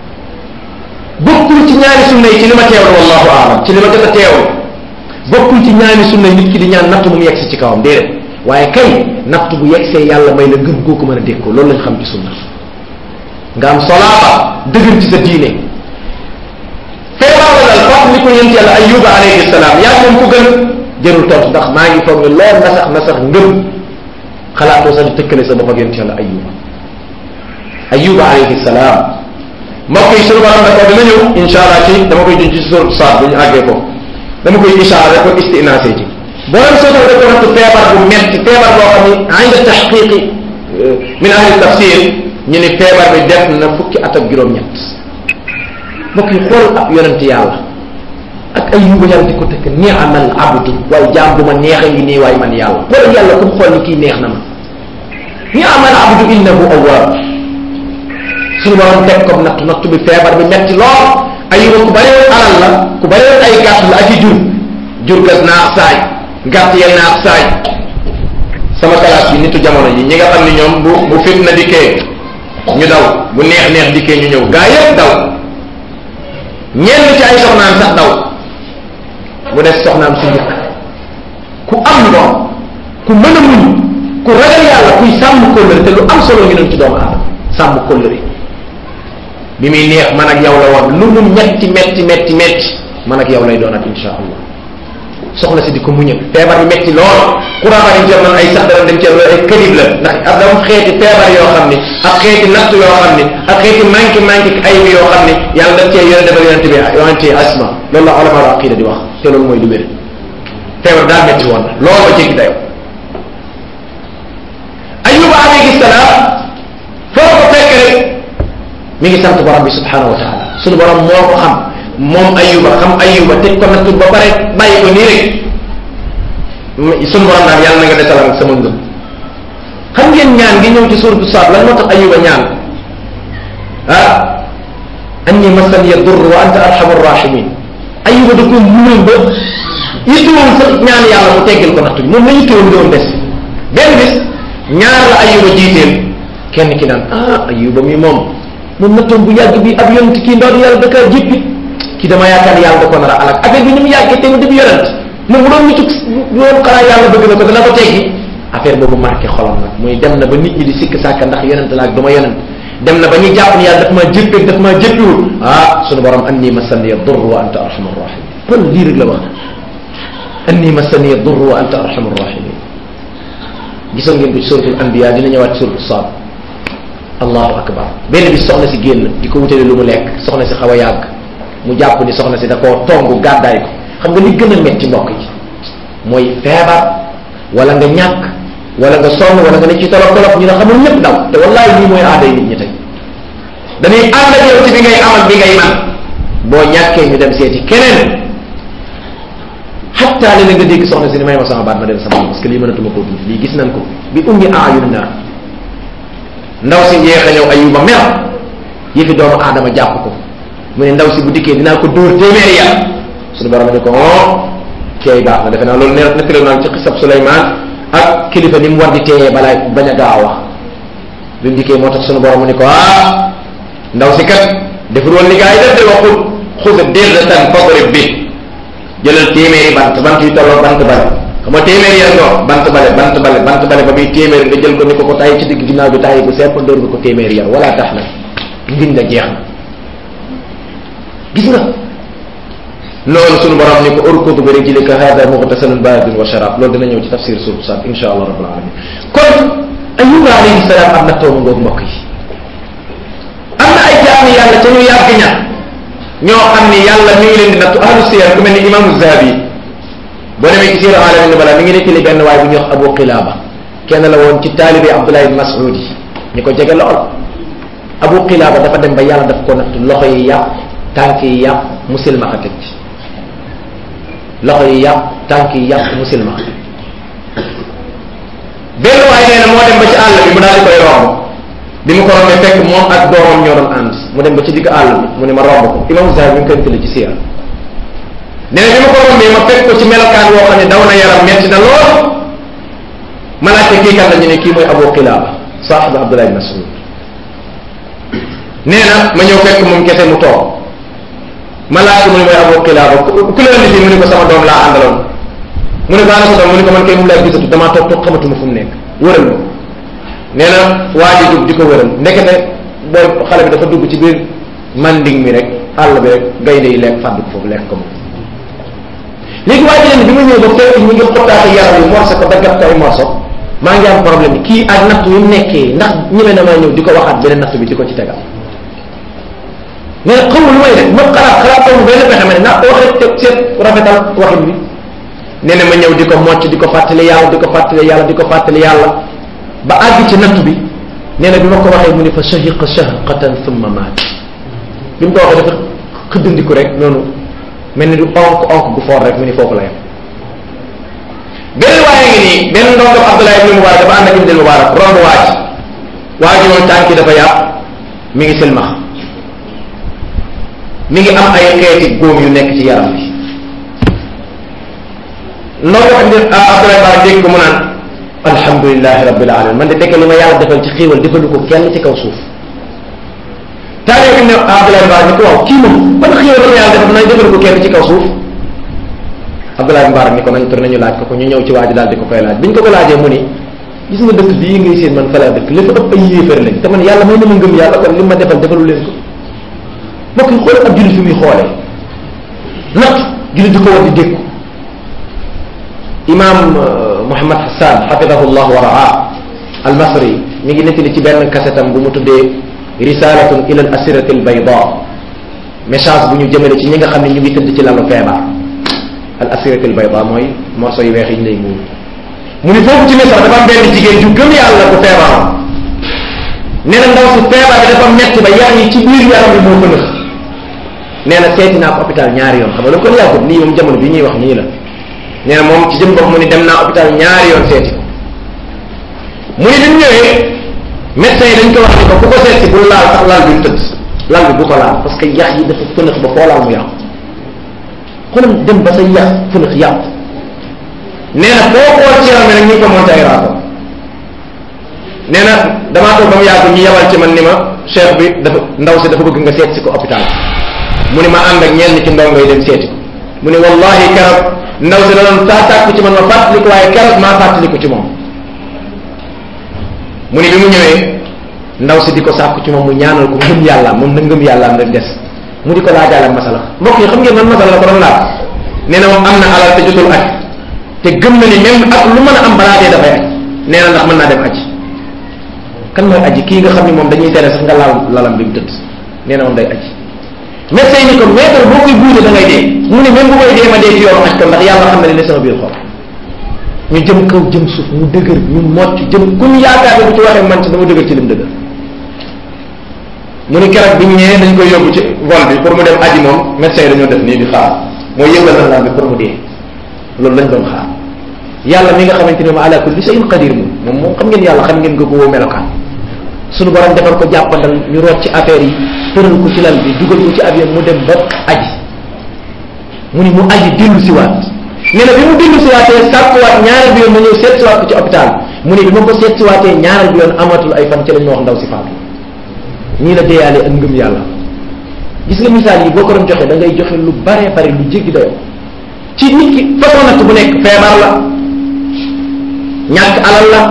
bokkul ci ñaari sunna yi ci li ma teewlu wallahu aalam ci li ma jot a teewlu bokkul ci ñaari sunna nit ki di ñaan natt mu yegsi ci kawam déedéet waaye kay natt bu yegsee yàlla may la ngëm goo ko mën a dékkoo loolu lañ xam ci sunna nga am solaaba dëgër ci sa diine feebar la dal fàttali ko yent yàlla ayuba alayhi salaam yaa moom ku gën jërul tontu ndax maa ngi foog ne lool na sax na sax ngëm xalaatoo sax di tëkkale sa bopp ak yent yàlla ayuba ayuba alayhi salaam mbokk yi suñu borom d'accord dina ñëw insha allah ci dama koy junj ci surat saat bu ñu àggee ko dama koy ishaara ko istinaase ci borom sootal da ko nattu feebar bu metti feebar boo xam ni inda taxqiqi min ahli tafsir ñu ni feebar bi def na fukki at ak juróom-ñett mbokk yi xool ab yonent yàlla ak ay yuba yàlla di ko tëkk niamal abdu waaye jaam bu ma neex a ngi nii waaye man yàlla xool yàlla comme xool ni kii neex na ma niamal abdu innahu awwab suñu borom teg ko natt natt bi feebar bi metti lool ayuba ku bari woon alal la ku bari woon ay gàtt la ak i jur jur gas naax saay gàtt ya naax saay sama classe bi nitu jamono ji ñi nga xam ne ñoom bu bu fitna dikkee ñu daw bu neex neex dikkee ñu ñëw gaa yëpp daw ñenn ci ay soxnaam sax daw mu des soxnaam su njëkk ku am ngor ku mën a muñ ku ragal yàlla kuy sàmm kóllëre te lu am solo ngi doon ci doomu aadama sàmm kóllëre bi muy neex man ak yow la woon lu mu metti metti metti metti man ak yow lay doon ak insha allah soxna si di ko muñal feebar bi metti lool courant yi jot nañ ay sax dara dem ci ay këdib la ndax ak dama xeeti feebar yoo xam ni ak xeeti natt yoo xam ni ak xeeti manqué manqué ay bi yoo xam ni yàlla daf cee yone defal yonente bi yonente asma loolu la ulama al aqida di wax te loolu mooy lu wér feebar daa metti woon loolu ba jéggi dayo ayuba alayhi salaam foo ko fekk rek mi ngi sant borom bi subhanahu wa taala sunu borom moo ko xam moom ayuba xam ayuba teg ko nattu ba pare bàyyi ko nii rek sunu borom daal yàlla na nga desalam ak sama ngëm xam ngeen ñaan gi ñëw ci suratu saad lan moo tax ayuba ñaan ah anni massan ya dur wa anta arhamur rahimin ayuba da ko muñal ba yittuwoon sax ñaan yàlla mu teggil ko nattu bi moom la yittuwoon doon des benn bis ñaar la ayuba jiiteel kenn ki naan ah ayuba mi moom moom nattoon bu yàgg bi ab yonent kii ndaw yàlla da kaa jéppi kii dama yaakaar yàlla da ko nar a alak affaire bi ni mu yàggee te mu def yonent moom bu doon nitu loolu xanaa yàlla bëgg na ko dana ko teggi affaire boobu marqué xolam nag muy dem na ba nit ñi di sikk sàkka ndax yonent la ak duma yonent dem na ba ñuy jàpp ni yàlla daf maa jéppeeg daf maa jéppiwul ah sunu borom anni massani dur wa anta arhamur rahimin kon lii rek la wax anni massani dur wa anta arhamur rahimin gisoon ngeen ko ci suratul anbiya dina ñëwaat ci suratul saad allahu akbar benn bi soxna si génn di ko wutale lu mu lekk soxna si xaw a yàgg mu jàpp ni soxna si da koo tongu gàddaay ko xam nga li gën a metti mbokk yi mooy feebar wala nga ñàkk wala nga sonn wala nga ne ci tolof tolof ñu ne xamul ñëpp daw te wallahi lii mooy aaday nit ñi tey dañuy ànd ak yow ci bi ngay amal bi ngay man boo ñàkkee ñu dem seeti keneen xatta li nga dégg soxna si ni may ma sama baat ma dem sama parce que lii mënatuma koo dund lii gis nañ ko bi ummi aayun naar ndaw si njeex a ñëw ayuba mer yëfi doomu aadama jàpp ko mu ne ndaw si bu dikkee dinaa ko dóor téeméeri yar suñu borom ne ko oh keey baax na defe naa loolu ne nettali naan ci xisab Suleymaan ak kilifa ni mu war di teeyee balaa bañ a gaaw wax bi mu dikkee moo tax suñu borom ne ko ah ndaw si kat deful woon li gaa yi def de waxul xusa dirratan fadrib bi jëlal téeméeri bant bant yu tolloo bant bale xam nga téeméeri yar nga bant bale bant bale bant bale ba muy téeméeri nga jël ko ni ko ko tay ci digg ginnaaw bi tay bu sepp dóor nga ko téeméeri yar wala tax na ngiñ la jeex na gis nga loolu sunu borom ni ko urkud bi rijlika hada mughtasalun baridun wa sharab loolu dina ñëw ci tafsir suuf sax insha allah rabbul alamin kon ayuba alayhi salaam am na toomu ngoog mbokk yi am na ay jaami yàlla ca ñu yàgg ña ñoo xam ni yàlla mi ngi leen di nattu ahlu siyar ku mel ni imaamu zahabi boo demee ci siira alamin nubala mi ngi nettali benn waay bu ñuy wax abu qilaaba kenn la woon ci taalibi abdullah ibn mas'ud yi ñu ko jege lool abu qilaaba dafa dem ba yàlla daf ko nattu loxo yi yàpp tànk yi yàpp musilmaxa teg ci loxo yi yàpp tànk yi yàpp musilmaxa benn waay nee na moo dem ba ci àll bi mu daal di koy romb bi mu ko rombee fekk moom ak doomam ñoo doon ànd mu dem ba ci digg àll bi mu ne ma romb ko imam Zahabi mi ngi koy tëdd ci siira nee na bi ma ko rombee ma fekk ko ci melokaan woo xam ne daw na yaram metti na lool ma laajte kii kan la ñu ne kii mooy Abu Qilaaba saaxibu Abdullah ibn Mas'ud nee na ma ñëw fekk moom kese mu toog ma laajte mu ne mooy Abu Qilaaba ku la indi fii mu ne ko sama doom laa àndaloon mu ne ko ana sa doom mu ne ko man kay mu lay gisatu damaa toog toog xamatuma fu mu nekk wëral ma nee na waa ji dugg di ko wëral ndekete booy xale bi dafa dugg ci biir manding mi rek àll bi rek gaynde yi lekk fàdd ko foofu lekk ko moom léegi waa ji leen bi ma ñëw ba fekk ñu ngi xottaate yaram yi morso ko daggat ko ay morso maa ngi am problème kii ak natt yu nekkee ndax ñeme na maa ñëw di ko waxaat beneen natt bi di ko ci tegal mais xamul lu may def ma xalaat xalaat xamul benn pexe ma ne naa ko waxee te seet rafetal waxin bi nee na ma ñëw di ko mocc di ko fàttali yàlla di ko fàttali yàlla di ko fàttali yàlla ba àgg ci natt bi nee na bi ma ko waxee mu ne fa shahiqa shahqatan thumma maat bi mu ko waxee dafa xëddandiku rek noonu mel ni du onk onk gu foor rek mu ni foofu la yem benn waaye ngi nii benn ndongo Abdullah ibn Mubarak dafa ànd ak ibn Mubarak romb waaj waa ji moom tànki dafa yàpp mi ngi silmax mi ngi am ay xeeti góom yu nekk ci yaram bi ndongo ibn Abdullah Mubarak dégg ko mu naan alhamdulilahi rabbil alamin man de dekk li ma yàlla defal ci xéewal defalu ko kenn ci kaw suuf taale bi ne Abdoulaye Mbaar ni ko waaw kii moom ban xéewal la yàlla defal nañ defalu ko kenn ci kaw suuf Abdoulaye Mbaar ni ko nañ tur nañu laaj ko ko ñu ñëw ci waa ji daal di ko koy laaj biñ ko ko laajee mu ni gis nga dëkk bii ngay seen man fa laa dëkk li fa ëpp ay yéefar lañ te man yàlla may na ma ngëm yàlla kon li ma defal defalu leen ko mbokk yi xool ab jullit fi muy xoolee natt jullit di ko war di dékku imam Mouhamad Hassan xafidahu llah wa raa al masri mi ngi nettali ci benn kasetam bu mu tuddee risalatun ila al asirati al bayda message bu ñu jëmale ci ñi nga xam ne ñu ngi tëdd ci lalu feebar al asirati al bayda mooy morso yu weex yi ñu lay muur mu ni foofu ci misra dafa am benn jigéen ju gëm yàlla bu feebaroon nee na ndaw si feebar bi dafa metti ba yax yi ci biir yaram bi moo ko nëx nee na seeti naa ko hôpital ñaari yoon xam nga lu ko yàggut lii moom jamono bi ñuy wax nii la nee na moom ci jëm bopp mu ni dem naa hôpital ñaari yoon seeti ko mu ni bi mu ñëwee médecin yi dañ ko wax ni ko ku ko seet si bul laal sax lal bi mu tëdd lal bi bu ko laal parce que yax yi dafa fënax ba foo laal mu yàqu xoolal dem ba sa yax fënax yàqu nee na foo xool ci yaram bi nag ñu ngi ko monté ay rapport nee na damaa toog ba mu yàgg ñu yebal ci man ni ma cheikh bi dafa ndaw si dafa bëgg nga seet si ko hôpital mu ni ma ànd ak ñenn ci ndongo yi dem seeti ko mu ni wallahi keroog ndaw si da doon saa sàkku ci man ma fàttaliku waaye keroog maa fàttaliku ci moom mu ni bi mu ñëwee ndaw si di ko sàkku ci moom mu ñaanal ko ngëm yàlla moom na ngëm yàlla am rek des mu di ko laajaale masala mbokk yi xam ngeen man masala la ko doon laaj nee na moom am na alal te jotul aj te gëm na ni même ak lu mën a am balaa dee dafay aj nee na ndax mën naa dem aji kan mooy aji kii nga xam ni moom dañuy tere sax nga laal lalam bi mu tëdd nee na moom day aji médecin yi ni ko maître boo koy buute da ngay dee mu ne même bu koy dee ma dee ci yoonu aj ko ndax yàlla xam na ne ne sama biir xol ñu jëm kaw jëm suuf mu dëgër ñu mocc jëm ku ñu yaakaar ne bu ci waxee man ci dama dëgër ci lim dëgër mu ni keroog bi ñu ñëwee dañ koy yóbbu ci vol bi pour mu dem aji moom médecin yi dañoo def nii di xaar mooy yëngal na bi pour mu dee loolu lañ doon xaar yàlla mi nga xamante ne ma ala kulli shay'in qadir moom moom moom xam ngeen yàlla xam ngeen nga ko woo melokaan suñu borom defal ko jàppandal ñu root ci affaire yi tëral ko ci lal bi dugal ko ci avion mu dem ba aji mu ni mu aji dellu si waat nee na bi mu dellu si waatee sàkkuwaat ñaareel bi yoon ma ñëw seet si waat ko ci hôpital mu ni bi ma ko seet si waatee ñaareel bi yoon amatul ay fan ci lañ ma wax ndaw si faatu ñii la deeyaale ak ngëm yàlla gis nga misaal yi boo ko doon joxe da ngay joxe lu bare bare lu jéggi dayoo ci nit ki façon natt bu nekk feebar la ñàkk alal la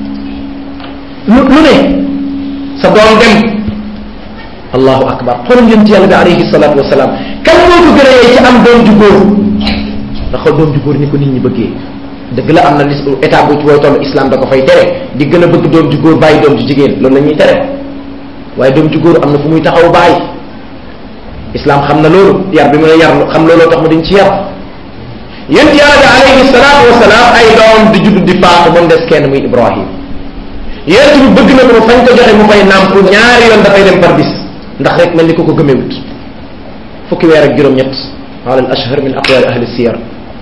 lu lu ne sa doom dem allahu akbar xoolal yonent yàlla bi alayhi salatu wasalaam kan moo ko gën a yee ci am doom ju góor nga xool doom ju góor ni ko nit ñi bëggee dëgg la am na lis état bu ci wooy toll islam da ko fay tere di gën a bëgg doom ju góor bàyyi doom ju jigéen loolu la ñuy tere waaye doom ju góor am na fu muy taxaw bàyyi islam xam na loolu yar bi mu ne yar xam looloo tax mu dañ ci yar yonent yàlla bi alayhi salatu wasalaam ay doomam di judd di faatu ba mu des kenn muy ibrahim yonent bi bëgg na ko fañ ko joxe mu fay nàmp ñaari yoon dafay dem par bis ndax rek mel ni ko ko gëmewut fukki weer ak juróom-ñett ala al ashhar min aqwali ahli siyar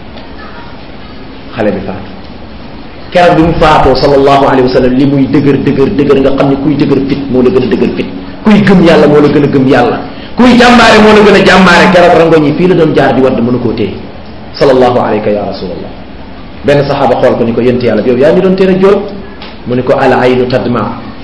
xale bi faatu keroog bi mu faatoo sallallahu alayhi wa sallam li muy dëgër dëgër dëgër nga xam ne kuy dëgër fit moo la gën a dëgër fit kuy gëm yàlla moo la gën a gëm yàlla kuy jàmbaare moo la gën a jàmbaare keroog rangoñ yi fii la doon jaar di wadd mënu koo téye sallallahu alayka ya rasulallah benn saxaaba xool ko ni ko yent yàlla bi yow yaa ñu doon tere jooy mu ni ko al aynu tadma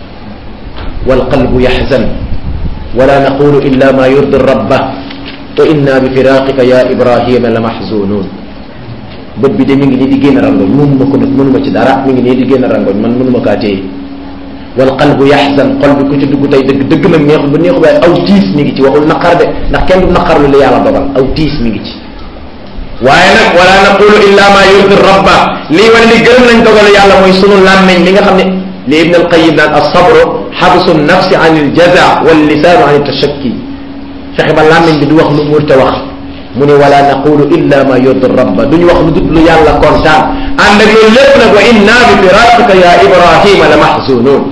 wal qalbu yaxzan wala naqulu illa ma yurdi rabba wa inna bi firaqika ya ibrahima la maxzunun bët bi de mi ngi nii di génn rangoñ mënuma ko nag mënuma ci dara mi ngi nii di génn rangoñ man mënuma kaa téye wal qalbu yaxzan xol bi ku ci dugg tey dëgg dëgg nag neexul ba neexul waaye aw tiis mi ngi ci waxul naqar de ndax kenn du naqar lu la yàlla dogal aw tiis mi ngi ci waaye nag wala naqulu illa ma yurdi rabba lii wane ni gërëm nañ dogalu yàlla mooy sunu làmmeñ li nga xam ne li ibn al qayim naan as-sabru xabsu nafsi an il jaza wal lisaanu an tashakki fexe ba làmmeñ bi du wax lu murte wax mu ne wala naqulu illa ma yurdi rabba duñu wax lu dut lu yàlla kontaan ànd ak loolu lépp nag wa inna bi firaqika ya ibrahima la mahzunun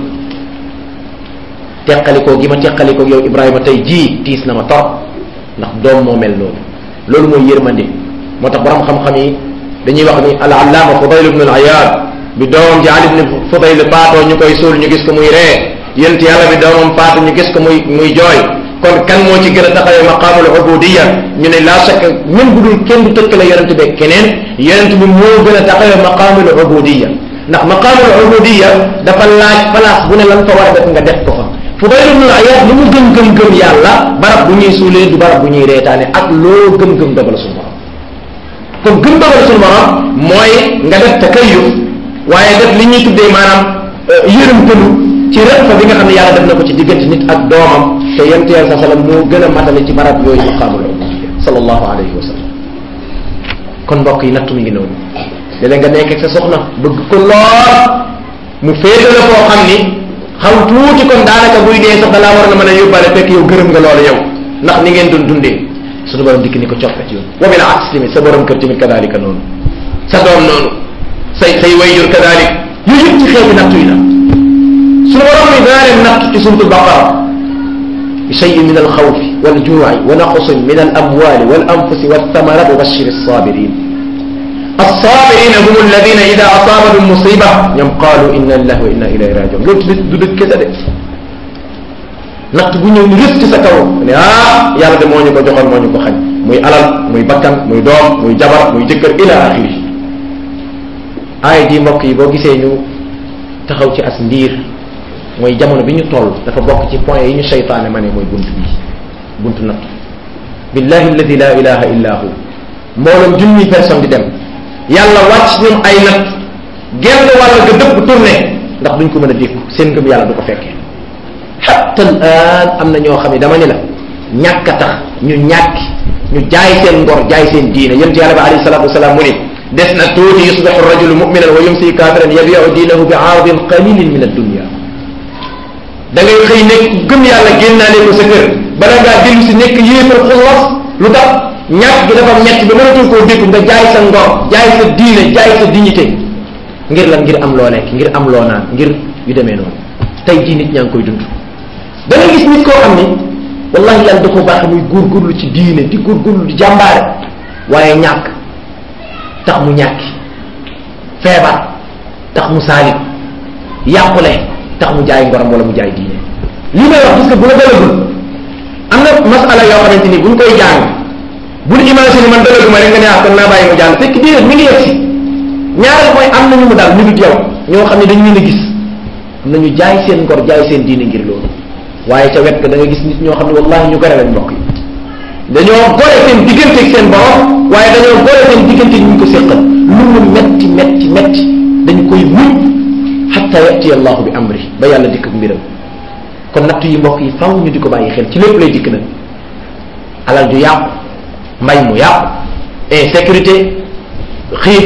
teqalikoo gi ma teqalikoo yow ibrahima tey jii tiis na ma torop ndax doom moo mel noonu loolu mooy yërmande moo tax borom xam-xam yi dañuy wax ni al allaama fudayl ibn al ayad bi doomam ji ali ibn fudayl faatoo ñu koy suul ñu gis ko muy ree yent yàlla bi doomam faatu ñu gis ko muy muy jooy kon kan moo ci gën a taxawee maqaamul ubudiya ñu ne la shakk même bu dul kenn du tëkkale yonent bi keneen yonent bi moo gën a taxawee maqaamul ubudiya ndax maqaamul ubudiya dafa laaj place bu ne lan fa war a def nga def ko fa Fudayl ibn Iyad li mu gëm gëm gëm yàlla barab bu ñuy suulee du barab bu ñuy reetaane ak loo gëm gëm dogal suñu borom kon gëm dogal suñu borom mooy nga def takayuf waaye def li ñuy tuddee maanaam yërëmtalu ci rëq fa bi nga xam ne yàlla def na ko ci diggante nit ak doomam te yent yàlla sa sallam moo gën a matale ci barab yooyu maqaamul ubudiyya sallallahu alayhi wa sallam kon mbokk yi nattu mi ngi noonu léeg-léeg nga nekk ak sa soxna bëgg ko lool mu féete la foo xam ni xaw tuuti kon daanaka buy dee sax dalaa war na mën a yóbbaale fekk yow gërëm nga loolu yow ndax ni ngeen doon dundee suñu borom dikk ni ko coppe ci yoon wa bil aks tamit sa borom kër tamit kadalika noonu sa doom noonu say say wayjur kadalik yooyu yëpp ci xeeti nattu yi la suñu borom mi danaa leen nattu ci suratul baqara bi cheyin min alxawfi waljuuci wa naqsin min alamwali walanfusi walthamarat wa bashir alsabirin الصابرين هم الذين إذا أصابتهم مصيبة ñoom قالوا إنا لله وإنا إليه راجعون loolu du dëgg kese de natt bu ñëw ni rës ci sa kaw ne ah yàlla de moo ñu ko joxoon moo ñu ko xañ muy alal muy bakkan muy doom muy jabar muy jëkkër ila axiri aay di mbokk yi boo gisee ñu taxaw ci as ndiir mooy jamono bi ñu toll dafa bokk ci point yi ñu seytaane ma ne mooy bunt bi buntu natt billahi alladi la ilaha illa hu mbooloom junni personne di dem yàlla wàcc ñoom ay nat genn wàll ga dëpp tourné ndax duñ ko mën a dékku seen ngëm yàlla du ko fekkee hatta al an am na ñoo xam ne dama ni la ñàkk a tax ñu ñàkk ñu jaay seen ngor jaay seen diine yonent yàlla bi alayhi salatu wasalaam mu ni des na tuuti yusbixu rajulu muminan wa yumsi kafiran yabiu diinahu bi aradin qalilin min addunia da ngay xëy nekk gëm yàlla génnaale ko sa kër bala ngaa dellu si nekk yéefar xullas lu tax ñàkk gi dafa ñett ba mënatul koo dékku nga jaay sa ngor jaay sa diine jaay sa dignité ngir lan ngir am loo lekk ngir am loo naan ngir yu demee noonu tey jii nit ñaa ngi koy dund da ngay gis nit koo xam ni wallahi yàlla da ko baax muy góorgóorlu ci diine di góorgóorlu di jàmbaare waaye ñàkk tax mu ñàkki feebar tax mu saalit yàqule tax mu jaay ngoram wala mu jaay diine li may wax parce que bu la dalagul am na masala yoo xamante ni buñ koy jàng bul imaginer man dalaguma rek nga ne ah kon naa bàyyi mu jàng fekk déedéet mi ngi yegg si ñaareel mooy am nañu mu daal ñu dut yow ñoo xam ne dañu leen a gis am nañu jaay seen ngor jaay seen diine ngir loolu waaye ca wet ga da nga gis nit ñoo xam ne wallahi ñu gore lañ mbokk yi dañoo gore seen diggante ak seen borom waaye dañoo gore seen diggante ñu ko séqal lu mu metti metti metti dañ koy muñ xatta yati allahu bi amri ba yàlla dikk ak mbiram kon natt yi mbokk yi faw ñu di ko bàyyi xel ci lépp lay dikk nag alal ju yàqu mbay mu yàqu insécurité xiif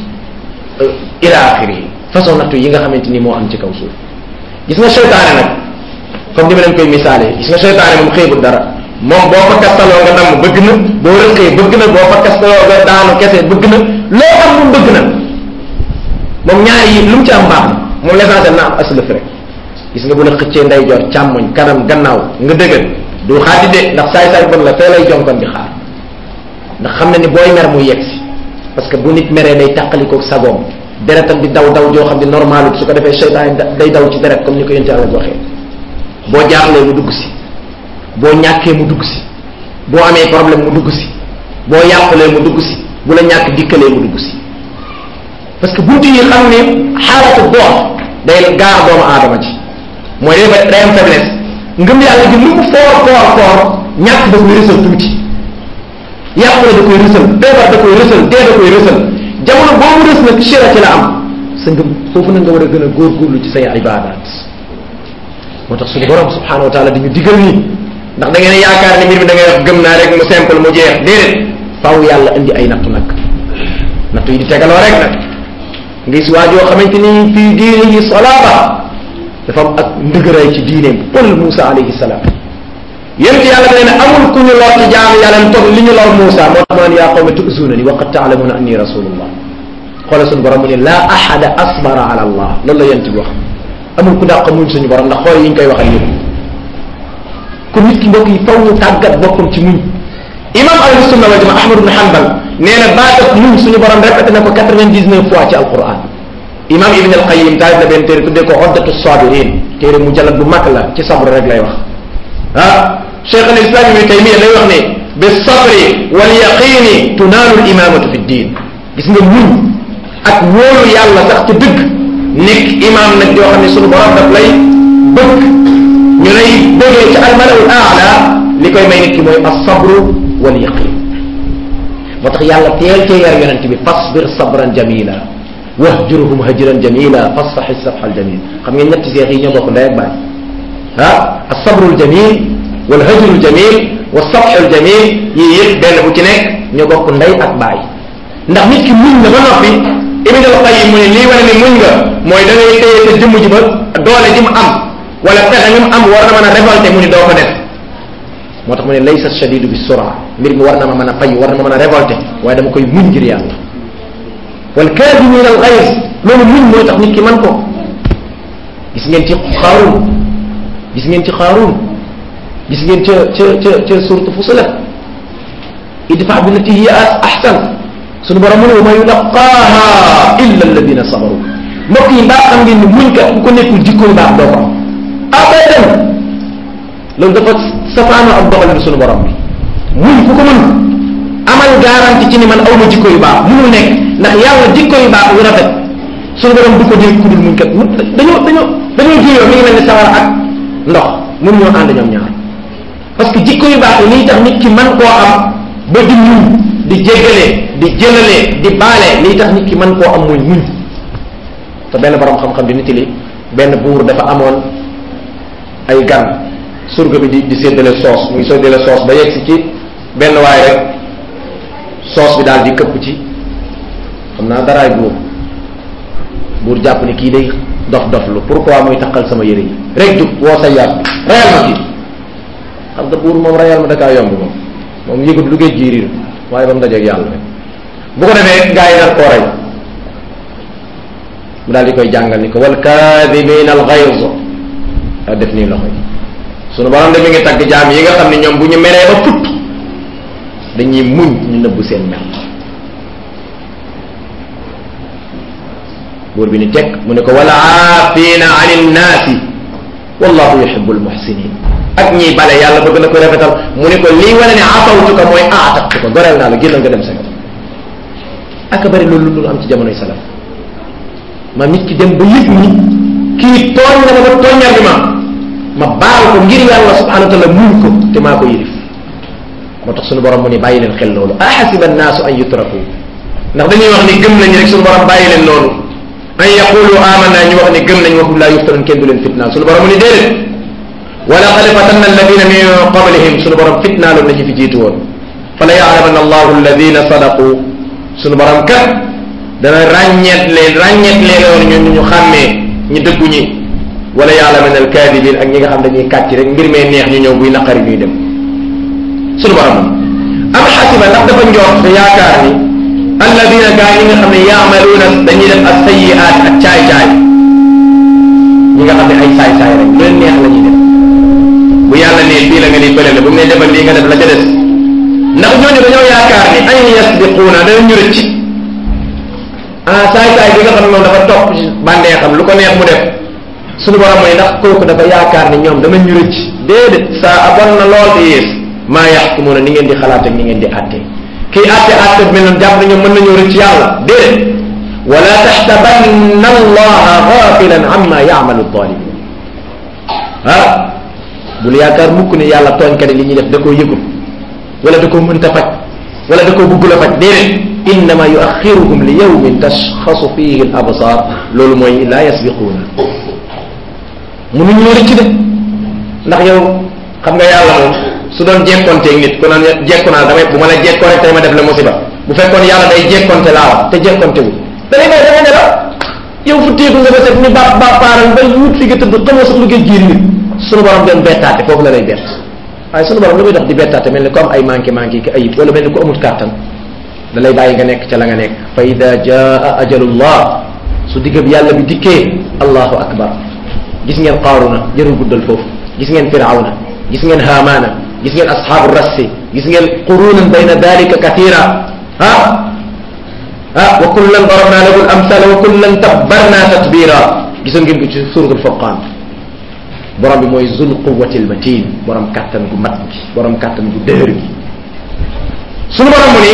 ila axiri façon nattu yi nga xamante ni moo am ci kaw suuf gis nga seytaane nag comme ni ma leen koy misaale gis nga seytaane moom xëybul dara moom boo fa kastaloo nga damm bëgg na boo rëqee bëgg na boo fa kastaloo nga daanu kese bëgg na loo am moom bëgg na moom ñaari yi lu mu ci am baax na moom l'essentiel na am aslëf rek gis nga bu la xëccee ndeyjoor càmmoñ kanam gannaaw nga dëggal du xaadi de ndax saay-saay bon la fee lay jonkon di xaar ndax xam na ni booy mer muy yegg si parce que bu nit meree day tàqalikoog sagoom deretam di daw daw joo xam ne normal su ko defee seytaan day daw ci deret comme ni ko yonte Yàlla waxee boo jaaxlee mu dugg si boo ñàkkee mu dugg si boo amee problème mu dugg si boo yàqulee mu dugg si bu la ñàkk dikkalee mu dugg si parce que buntu yi xam ne xaalatu dox day gaar doomu aadama ci mooy day day am faiblesse ngëm yàlla gi lu mu foor foor foor ñàkk da koy rësal tuuti yàqule da koy rësal feebar da koy rësal dee da koy rësal jamono boobu rës nag shira ci la am sa ngëm foofu na nga war a gën a góorgóorlu ci say ibadat moo tax suñu borom subhanahu wa taala dañu digal nii ndax da ngeen yaakaar ni mbir mi da ngay wax gëm naa rek mu simple mu jeex déedéet faaw yàlla indi ay nattu nag nattu yi di tegaloo rek nag ngis waajoo xamante ni fii diinihi salaaba dafa am ak ndëgëraay ci diineem qul Moussa alayhi salaam yént yàlla da ne amul ku ñu lor ci jaamu yàlla mu toog li ñu lor Moussa moo tax mu naan yaa qawmi tu'zunani wa qad ta'lamuna anni rasulullah xoolal suñu borom mu ne laa ahada asbara ala allah loolu la yent bi wax amul ku dàq muñ suñu borom ndax xool yi ñu koy waxal yëpp kon nit ki mbokk yi faw ñu tàggat boppam ci muñ imam ahlu sunna wal jamaa ahmad ibn hanbal nee na baatat muñ suñu borom répété na ko 99 fois ci alquran imam ibn al qayyim taalif na benn téere tuddee ko oddatu sabirin téere mu jallat bu mag la ci sabr rek lay wax ah cheikh al islam ibn taymiya lay wax ne bi sabri wal yaqini tunaalu al imamatu fi ddin gis nga muñ ak wóolu yàlla sax ci dëgg nekk imam nag yoo xam ne suñu borom daf lay bëgg ñu lay bëggee ci almalawul aala li koy may nit ki mooy asabru wal yaqin moo tax yàlla teel cee yar yonent bi fasbir sabran jamila wahjurhum hajran jamila fasfaxi safxa aljamil xam ngeen ñetti seex yi ñoo bokk ndey ak baay ah asabru aljamil wal hajru aljamil wa safxu aljamil yii yëpp benn bu ci nekk ñoo bokk ndey ak baay ndax nit ki muñ na ba noppi ibn al qayyim mu ne lii wane ne muñ nga mooy da ngay téye sa jëmm ji ba doole ji mu am wala pexe mi mu am war na mën a révolté mu ni doo ko def moo tax mu ne laysa shadidu bi sura mbir mi war na ma mën a fay war na ma mën a révolté waaye dama koy muñ ngir yàlla wal kaadimin al ghays loolu muñ mooy tax nit ki man ko gis ngeen ci xaaruun gis ngeen ci xaaruun gis ngeen ca ca ca ca suratu fusilat idfa billati hiya ahsan sunu borom mu ne wa ma yulaqaaha illa alladina sabaru mbokk yi mbaa xam ngeen ni muñ kat bu ko nekkul jikko yu baax doo ko am abadan loolu dafa safaanoo ak doxalin sunu borom bi muñ ku ko mën amal garanti ci ni man awma jikko yu baax munul nekk ndax yàlla jikko yu baax yu rafet sunu borom du ko dégg ku dul muñ kat mu dañoo dañoo dañoo juyoo mi ngi mel ni sawara ak ndox mun ñoo ànd ñoom ñaar parce que jikko yu baax yi liy tax nit ki man koo am ba di muñ di jéggale di jëlale di baale liy tax nit ki man koo am muy muñ te benn borom xam-xam di nitili benn buur dafa amoon ay gan surga bi di di séddale soos muy séddale soos ba yegg si ci benn waay rek soos bi daal di këpp ci xam naa daraay buur buur jàpp ni kii day dof dof lu pourquoi muy takkal sama yére yi rek jug woo sa yaat rayal ma kii xam nga buur moom rayal ma da kaa yomb moom moom yëgut lu géej jiiriir waaye ba mu dajeeg yàlla rek bu ko defee gaa yi nar koo rey mu daal di koy jàngal ni ko wal kaadibina al ghayz daa def nii loxo yi sunu borom de mi ngi tagg jaam yi nga xam ne ñoom bu ñu meree ba put dañuy muñ ñu nëbb seen mer buur bi ni tekk mu ne ko wala aafina ani nnaasi wallahu yuhibbul muhsinin ak ñiy bale yàlla bëgg na ko rafetal mu ne ko lii wane ne afawtuka mooy aatabtuka goreel naa la génnal nga dem sa yoon aka bari loolu lu am ci jamonoy salaf ma nit ki dem ba yëg ni kii tooñ na ma ba tooñal bi ma ma baal ko ngir yàlla subhanahu wa taala muñ ko te maa ko yilif moo tax suñu borom mu ni bàyyi leen xel loolu ahasiba annaasu an yutraku ndax dañuy wax ni gëm nañ rek suñu borom bàyyi leen loolu an yaqulu amanna ñu wax ni gëm nañ waxum laa yuftanun kenn du leen fitnaal suñu borom mu ni déedéet wala qad fatanna alladina min qablihim suñu borom fitnaaloon na ci fi jiitu woon fa la yaalamanna allahu alladina sadaqu suñu borom kat dana ràññeet leen ràññeet leen woon ñun ñu xàmmee ñu dëggu ñi wala yaalamanna alkaadibin ak ñi nga xam dañuy kàcc rek ngir mee neex ñu ñëw buy naqari ñuy dem suñu borom am xasiba ndax dafa njort te yaakaar ni alladina gaa ñi nga xam ne yaamaluuna dañuy def ak sayiaat ak caay-caay ñi nga xam ne ay saay-saay rek lu leen neex la ñuy def bu yàlla nee fii la nga ni bële la bu mu ne defal lii nga def la ca des ndax ñooñu dañoo yaakaar ni an yasbiquuna dana ñu rëcc ah saay-saay bi nga xam ne moom dafa topp ci bàndee xam lu ko neex mu def suñu borom mooy ndax kooku dafa yaakaar ni ñoom dama ñu rëcc déedéet saa abon na lool te yées maa yaxkumuuna ni ngeen di xalaat ak ni ngeen di àtte kii àtte àtte bi mel noonu jàpp na ñoom mën nañoo rëcc yàlla déedéet wala taxtabanna allaha gafilan amma yaamalu zalimin ah bul yaakaar mukk ne yàlla tooñkat yi li ñuy def da koo yëgul wala da koo mënta faj wala da koo bëggul a faj déedéet innama yuaxiruhum li yawmin tashxasu fihi al absar loolu mooy laa yasbiquuna mënuñoo rëcc de ndax yow xam nga yàlla moom su doon jekkonteeg nit ku naan jekku naa damay bu ma la jekkoo rek tey ma def la musiba bu fekkoon yàlla day jekkonte laa wax te jekkonte wu da ngay may da ngay ne la yow fu téeku nga ba set ni ba ba paaral ba wut fi nga tëdd xamoo sax lu ngay jiir nit sunu borom doon bettaate foofu la lay bett waaye sunu borom lu muy dox di bettaate mel ni ku am ay manqué manqué ki ayib wala mel ni ku amut kàttan da lay bàyyi nga nekk ca la nga nekk fa ida jaa ajalullah su diggab yàlla bi dikkee allahu akbar gis ngeen qaaruna jërul guddal foofu gis ngeen firawna gis ngeen haamaana gis ngeen asxaabu rassi gis ngeen qurunan bayna dalika kathira ah ah wa kullan darabna lahu al amsala wa kullan tabbarna tatbira gisoon ngeen ko ci suratul furqan borom bi mooy zul quwati al matin borom kàttan gu mat gi borom kàttan gu dëhër gi sunu borom mu ni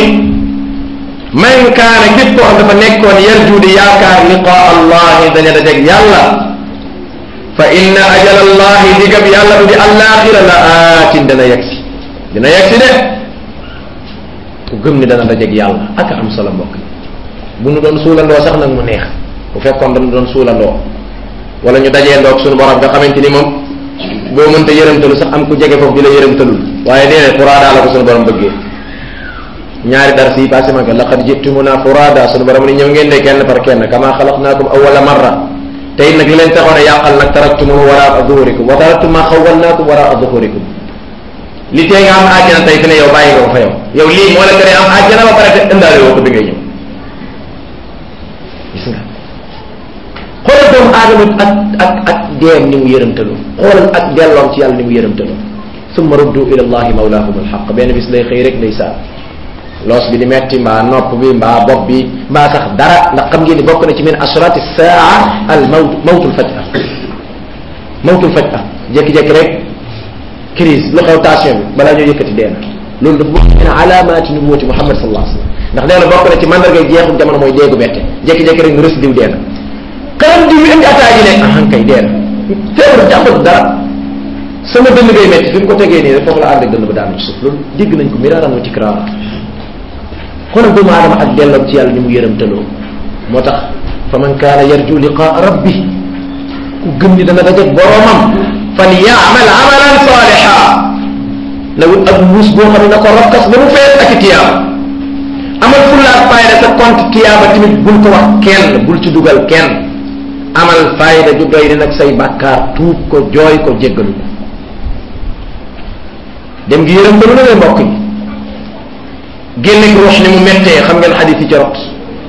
man kaana képp koo xam dafa nekkoon yarju di yaakaar liqaa allahi daña dajeg yàlla fa inna ajal allahi digab yàlla bu di allaaxira la aatin dana yegsi dina yegsi de ku gëm ni dana dajeg yàlla ak am solo mbokk bu nu doon suulandoo sax nag mu neex bu fekkoon dañu doon suulandoo wala ñu dajee ndoog suñu borom nga xamante ni moom boo mënta yërëmtalu sax am ku jege foofu di la yërëmtalul waaye déedéet furaada la ko suñu borom bëggee ñaari dar si passé ma ko laqad jitumuna furaada suñu borom ni ñëw ngeen de kenn par kenn kama xalaqnaakum awwala marra te it nag li leen taxoon a yàqal nag taraktumuhu waraa zuhurikum wa taraktum ma xawwalnaakum waraa zuhurikum li tee nga am àjjana tey fi ne yow bàyyi nga ko fa yow yow lii moo la tere am àjjana ba pare te ëndaale woo ko bi ngay ñëw gis nga xoolal doomu aadama ak ak ak deem ni mu yërëmtalu xoolal ak delloom ci yàlla ni mu yërëmtalu summa ruddu ila allahi mawlaahum alxaq benn bis day xëy rek day saa loos bi di metti mbaa nopp bi mbaa bopp bi mbaa sax dara ndax xam ngeen ni bokk na ci min ashrati saa al mawt mawtul faj'a mawtul faj'a jékki-jékki rek crise lu xew tension bi balaa ñoo yëkkati dee na loolu dafa bokk min alaamaati nubuwati Muhammad sallallahu alayhi wasallam ndax nee na bokk na ci mandarga jeexu jamono mooy déegu bette jékki-jékki rek nga rës diw dee na xanam diw indi attaque yi ne ahan kay dee na teewul jàppal dara sama dënn ngay metti fi mu ko tegee nii rek foofu la ànd ak dënn ba daanu ci suuf loolu dégg nañ ko miraaran wa tikraara xoolal doomu aadama ak delloom ci yàlla ni mu yërëmtaloo moo tax fa man kaana yarju liqaa rabbi ku gëm ni dana dajeeg boroomam fal yaamal amalan saaliha na wut ak muus boo xam ne na ko rokkas ba mu fees ak tiyaaba amal fulla ak fayda sa compte tiyaaba tamit bul ko wax kenn bul ci dugal kenn amal fayda ju doy di nag say bàkkaar tuub ko jooy ko jéggalu ko dem gi yërëm balu na mbokk yi génne gi ruux ni mu mettee xam ngeen xadis yi ci rot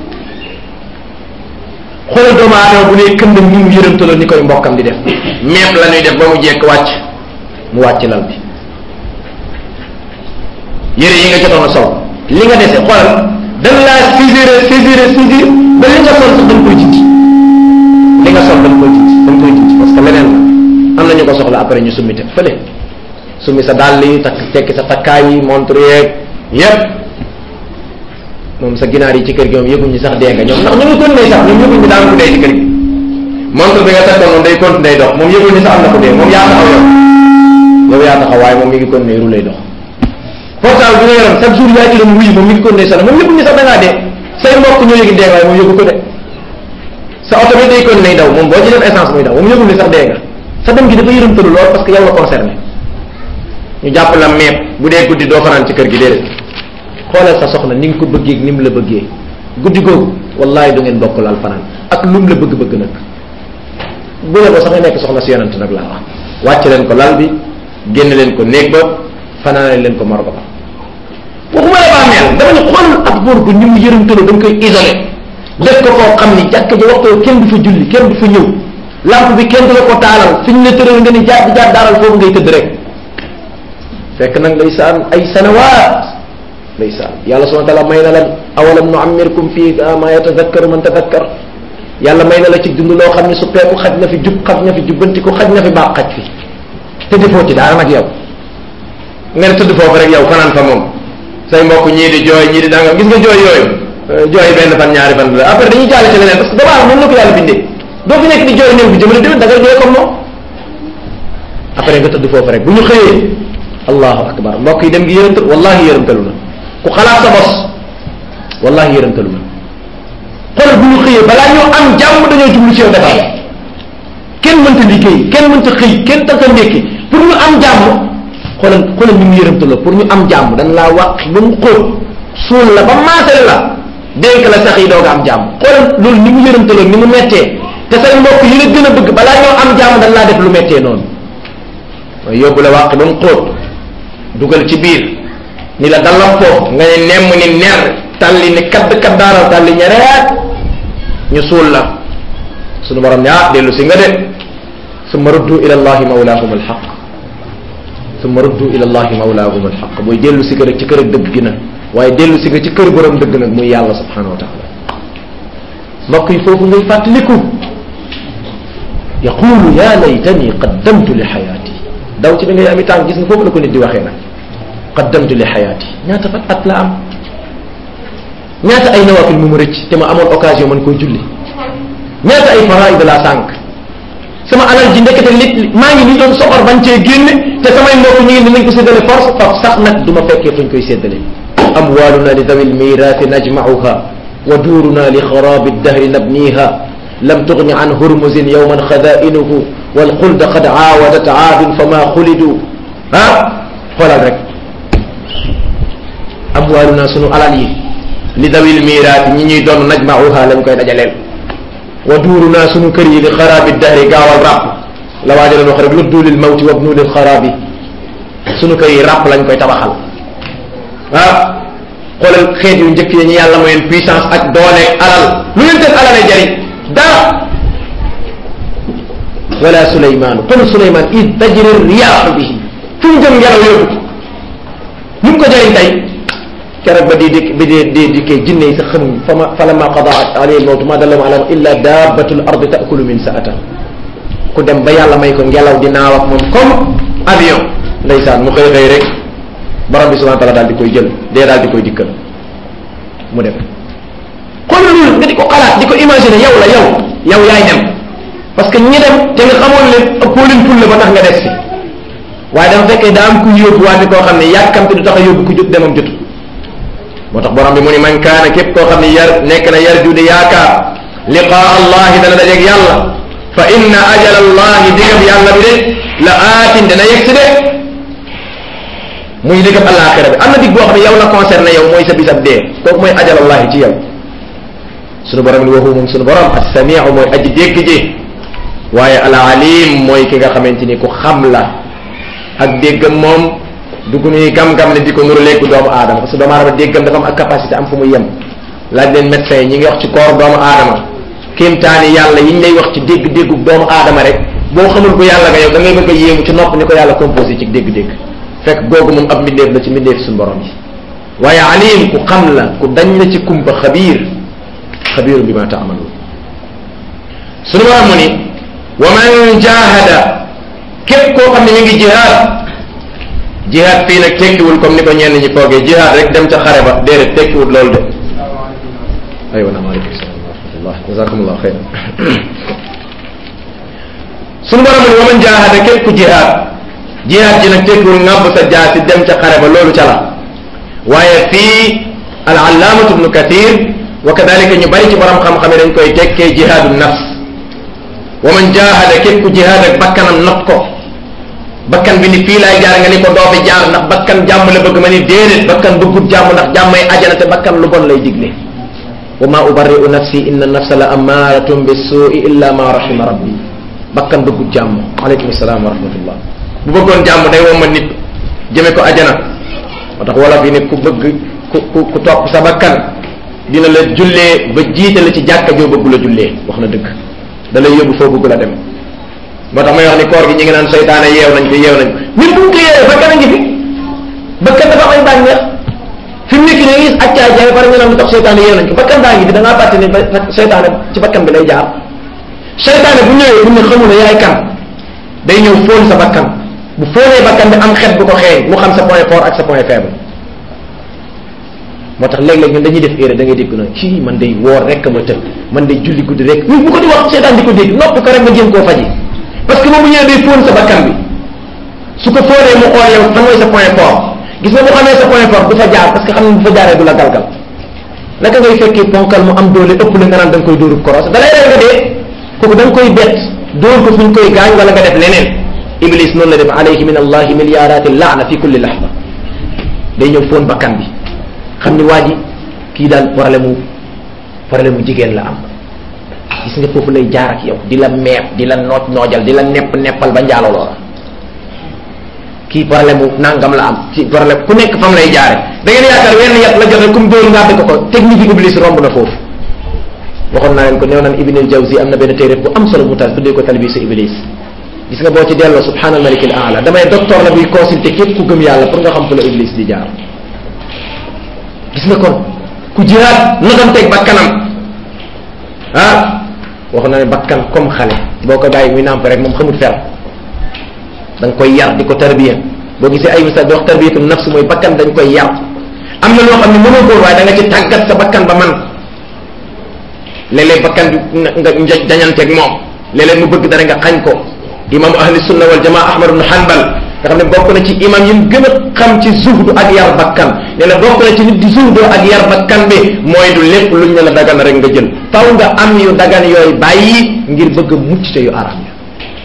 xoolal doomu aadama bu ne këndam ni mu yërëmtaloo ni koy mbokkam di def meeb la ñuy def ba mu jekk wàcc mu wàcc lal bi yére yi nga jotoon a sol li nga dese xoolal dañ laa saisir saisir saisir ba li nga sol sax dañ koy jindi li nga sol dañ koy jindi dañ koy jindi parce que leneen la am na ñu ko soxla après ñu summi te fële summi sa dàll yi takk tekki sa takkaay yi montre yeeg yépp moom sa ginaar yi ci kër gi moom yëguñu sax dee nga ñoom ndax ñu ngi continuer sax ñoom yëguñu daan ko dee ci kër gi montre bi nga takkoon moom day continuer dox moom yëguñu sax am na ko dee moom yaa taxaw yow yow yaa taxaw waaye moom mi ngi continuer ru lay dox portable bi nga yoroon chaque jour yaa ci doon wuyu moom mi ngi continuer sax moom yëguñu sax da ngaa dee say mbokk ñoo yëgi dee waaye moom yëgu ko de sa oto bi day continuer daw moom boo ci def essence muy daw moom yëgul ni sax dee nga sa dem gi dafa yërëmtalu lool parce que yow la concerné ñu jàpp la meeb bu dee guddi doo fanaan ci kër gi déedéet xoolal sa soxna ni nga ko bëggee ni mu la bëggee guddi googu wallahi du ngeen bokk laal fanaan ak lum la bëgg-bëgg nag bu ne ko sax nga nekk soxna si yonent nag laa wax wàcc leen ko lal bi génn leen ko néeg ba fanaane leen ko morgo ba waxuma la bàmmeel dama ne xoolal ak góor gu ni mu yërëmtaloo dañ koy isolé def ko koo xam ni jàkk ji waxtoo kenn du fa julli kenn du fa ñëw lampe bi kenn du la ko taalal fi ñu la tëral nga ni jaar di jaar daaral foofu ngay tëdd rek fekk nag ndeysaan ay sanawaat ndeysaan yàlla subhana taala may na la awalam nu amirkum fii ma yatadakkaru man tadakkar yàlla may na la ci dund loo xam ne suppeeku xaj na fi jub xaj na fi jubbantiku xaj na fi baax xaj fi te defoo ci dara nag yow nga ne tëdd foofu rek yow fanaan fa moom say mbokk ñii di jooy ñii di danga gis nga jooy yooyu jooy benn fan ñaari fan la après dañuy jàll ci leneen parce que damaa noonu la ko yàlla bindee doo fi nekk di jooy néew bi jëmale déwén da ngay jooy comme moom après nga tëdd foofu rek bu ñu xëyee allahu akbar mbokk yi dem gi yërëmtal wallahi yërëmtalu na ku xalaat sa bos wallahi yërëmtalu na xoolal bu ñu xëyee balaa ñoo am jàmm dañoo jublu ci yow defar kenn mënta liggéey kenn mënta xëy kenn tanta ndékki pour ñu am jàmm xoolal xoolal ni mu yërëmtaloo pour ñu am jàmm dañ laa wax ba mu xóot suul la ba maasale la dénk la sax yi doog a am jàmm xoolal loolu ni mu yërëmtaloo ni mu mettee te say mbokk yi la gën a bëgg balaa ñoo am jàmm dañ laa def lu mettee noonu mooy yóbbu la wàq ba mu xóot dugal ci biir ni la dalal foofu nga ne nemm ni ner talli ni kadd kaddaaral talli ñereet ñu suul la sunu borom ne ah dellu si nga de summa ruddu ila allahi mawlaahum alxaq summa ruddu ila allahi mawlaahum alxaq booy dellu si nga rek ci kër ak dëgg gi nag waaye dellu si nga ci kër borom dëgg nag muy yàlla subhanahu wa taala mbokk yi foofu ngay fàttaliku yaqulu ya laytani qaddamtu li xayaati daw ci da ngay ami tànk gis nga foofu la ko nit di waxee nag qaddamtu li xayaati ñaata fan at la am ñaata ay nawafil mu mu rëcc te ma amoon occasion man koo julli ñaata ay faraid la sànq sama alal ji ndekete nit maa ngi ni doon soxor bañ cee génne te samay mbokk ñu ngi ni nañ ko séddale force faf sax nag du ma fekkee fuñ koy séddale amwaluna li dawi lmirati najmauha wa duuruna li xarabi dahri nabniha lam tugni an hurmuzin yowman xadainuhu walxulda qad aawadat aadun fama xulidu ah xoolal rek amwaluna sunu alal yi li dawil miraati ñi ñuy doon najmauha lañ koy dajaleel wa duuruna sunu kër yi li xaraabi dahri gaawal ràpp la waaja doon wax rek luddu lil mawti wabnu lil xaraabi sunu kër yi ràpp lañ koy tabaxal ah xoolal xeet yu njëkk yi ñu yàlla mayoon puissance ak doole alal lu leen def alale jariñ dara wala suleymaanu kon suleymaan id tajri riyaaxu bihi fu mu jëm ngelaw yóbbu ñu ko jëriñ tey keroog ba di di bi di di dikkee jinne yi sax xamuñ fa ma fa lamma qada alayhi lmawtu ma dallahum ala illa dabbatul ardi taakulu min saata ku dem ba yàlla may ko ngelaw di naaw ak moom comme avion ndeysaan mu xëy xëy rek borom bi subhanahu wa taala daal di koy jël dee daal di koy dikkal mu dem xool loolu nga di ko xalaat di ko imaginer yow la yow yow yaay dem parce que ñi dem te nga xamoon leen ëppoo leen fulla ba tax nga des fi waaye dafa fekkee daa am ku yóbbu waate koo xam ne yàkkamte du tax a yóbbu ku jot demam jotu moo tax borom bi mu ni man kaana képp koo xam ne yar nekk na yar jude yaakaar liqaa allahi dana dajeeg yàlla fa inna ajal allahi digab yàlla bi de la aatin dana yegg si de muy digab alaxira bi am na dig boo xam ne yow la concerné yow mooy sa bisab dee kooku mooy ajal allahi ci yow sunu borom ni waxu moom sunu borom as-samiu mooy aji dégg ji waaye al alim mooy ki nga xamante ni ku xam la ak déggam moom dugg nuy gam-gam ne di ko nuru léegi doomu aadama parce que doomu aadama déggam dafa am ak capacité am fu muy yem laaj leen médecin yi ñi ngi wax ci koor doomu aadama kéemtaani yàlla yi ñu lay wax ci dégg-déggu doomu aadama rek boo xamul ko yàlla nga yow da ngay bëgg a yéemu ci nopp ni ko yàlla composé ci dégg-dégg fekk googu moom ab mbindeef la ci mbindeef suñu borom yi waaye alim ku xam la ku dañ la ci kumpa xabiir xabiiru bi ma taamaluun suñu borom mu ni wa man jahada képp koo xam ne mi ngi jihaad jihaad fii nag tekkiwul comme ni ko ñenn ñi foogee jihaad rek dem ca xare ba déedéet tekkiwul loolu de aywa naam aleykum salaam wa rahmatullah jazakumullah xeyran suñu borom ni wa man jahada képp ku jihaad jihaad ji nag tekkiwul ngàbb sa jaasi dem ca xare ba loolu ca la waaye fii al allaamatu ibnu kathir wa kadalika ñu bari ci borom xam-xam yi dañ koy tekkee jihaadu nafs wa man jahada képp ku jihaad ak bakkanam not ko bakkan bi ni fii laay jaar nga ni ko doo fi jaar ndax bakkan jàmm la bëgg ma ni déedéet bakkan bëggut jàmm ndax jàmmay ajana te bakkan lu bon lay digle wa ma ubarri'u nafsi inna nafsa la ammaratun bis-su'i illa ma rahima rabbi bakkan bëggut jàmm aleykum salaam wa rahmatullah bu bëggoon jàmm day womma nit jëme ko ajana moo tax wolof yi ne ku bëgg ku ku ku topp sa bakkan dina la jullee ba jiite la ci jàkka joo bëggu la jullee wax na dëgg da lay yóbbu foo bëgg la dem moo tax may wax ni koor gi ñi ngi naan seytaane yeew nañ ko yeew nañ ko nit bu ñu ko yeewee bakkan a ngi fi bakkan dafa am ay bànneex fi mu nekk nii gis accaay jaay pare nga naan lu tax seytaane yeew nañ ko bakkan baa ngi fi da ngaa fàtte ni seytaane ci bakkan bi lay jaar seytaane bu ñëwee bu ne xamul yaay kan day ñëw fóon sa bakkan bu fóonee bakkan bi am xet bu ko xeeñ mu xam sa point fort ak sa point faible moo tax léeg-léeg ñun dañuy def erreur da ngay dégg na kii man day woor rek ma tëb man day julli guddi rek ñun bu ko di wax seetaan di ko dégg nopp ko rek nga jéem koo faji parce que moom bu ñëwee day fóon sa bakkan bi su ko fóonee mu xool yow fan mooy sa point fort gis nga bu xamee sa point fort du fa jaar parce que xam ne bu fa jaaree du la galgal naka ngay fekkee ponkal mu am doole ëpp la nga naan da nga koy dóorub koros da lay rey nga dee kooku da nga koy bett dóor ko fu ñu koy gaañ wala nga def leneen iblis noonu la def alayhi min allahi milliarati laana fi kulli lahda day ñëw fóon bakkan bi xam ni waa ji kii daal problème mu problème mu jigéen la am gis nga foofu lay jaar ak yow di la meeb di la nooj noojal di la nepp neppal ba njaalo loola kii problème mu nangam la am ci problème ku nekk fam lay jaare da ngeen yaakaar wenn yat la joxe comme dóor ngàdd ko ko technique yi iblis romb na foofu waxoon naa leen ko néew naan ibnil jawzi am na benn téere bu am solo mu taal tuddee ko talbisu iblis gis nga boo ci delloo subhanal malik al aala damay docteur la buy consulter képp ku gëm yàlla pour nga xam fu la iblis di jaar gis nga kon ku jihaad notanteeg bakkanam ah wax na ne bakkan comme xale boo ko bàyyi muy nàmp rek moom xamut fer da nga koy yar di ko tarbiya boo gisee ay misal di wax tarbiyatu nafs mooy bakkan dañ koy yar am na loo xam ne mënoo góor waaye da nga ci tàggat sa bakkan ba man léeg-léeg bakkan bi nga njoj dañanteeg moom léeg-léeg mu bëgg dara nga xañ ko imaamu ahli sunna wal jamaa ahmad ibn hanbal nga xam ne bokk na ci imam yi gën a xam ci zuhdu ak yar bakkan nee na bokk na ci nit di zuhdu ak yar bakkan bi mooy du lépp luñ ne la dagan rek nga jël taw nga am yu dagan yooyu bàyyi ngir bëgg a mucc te yu araam ya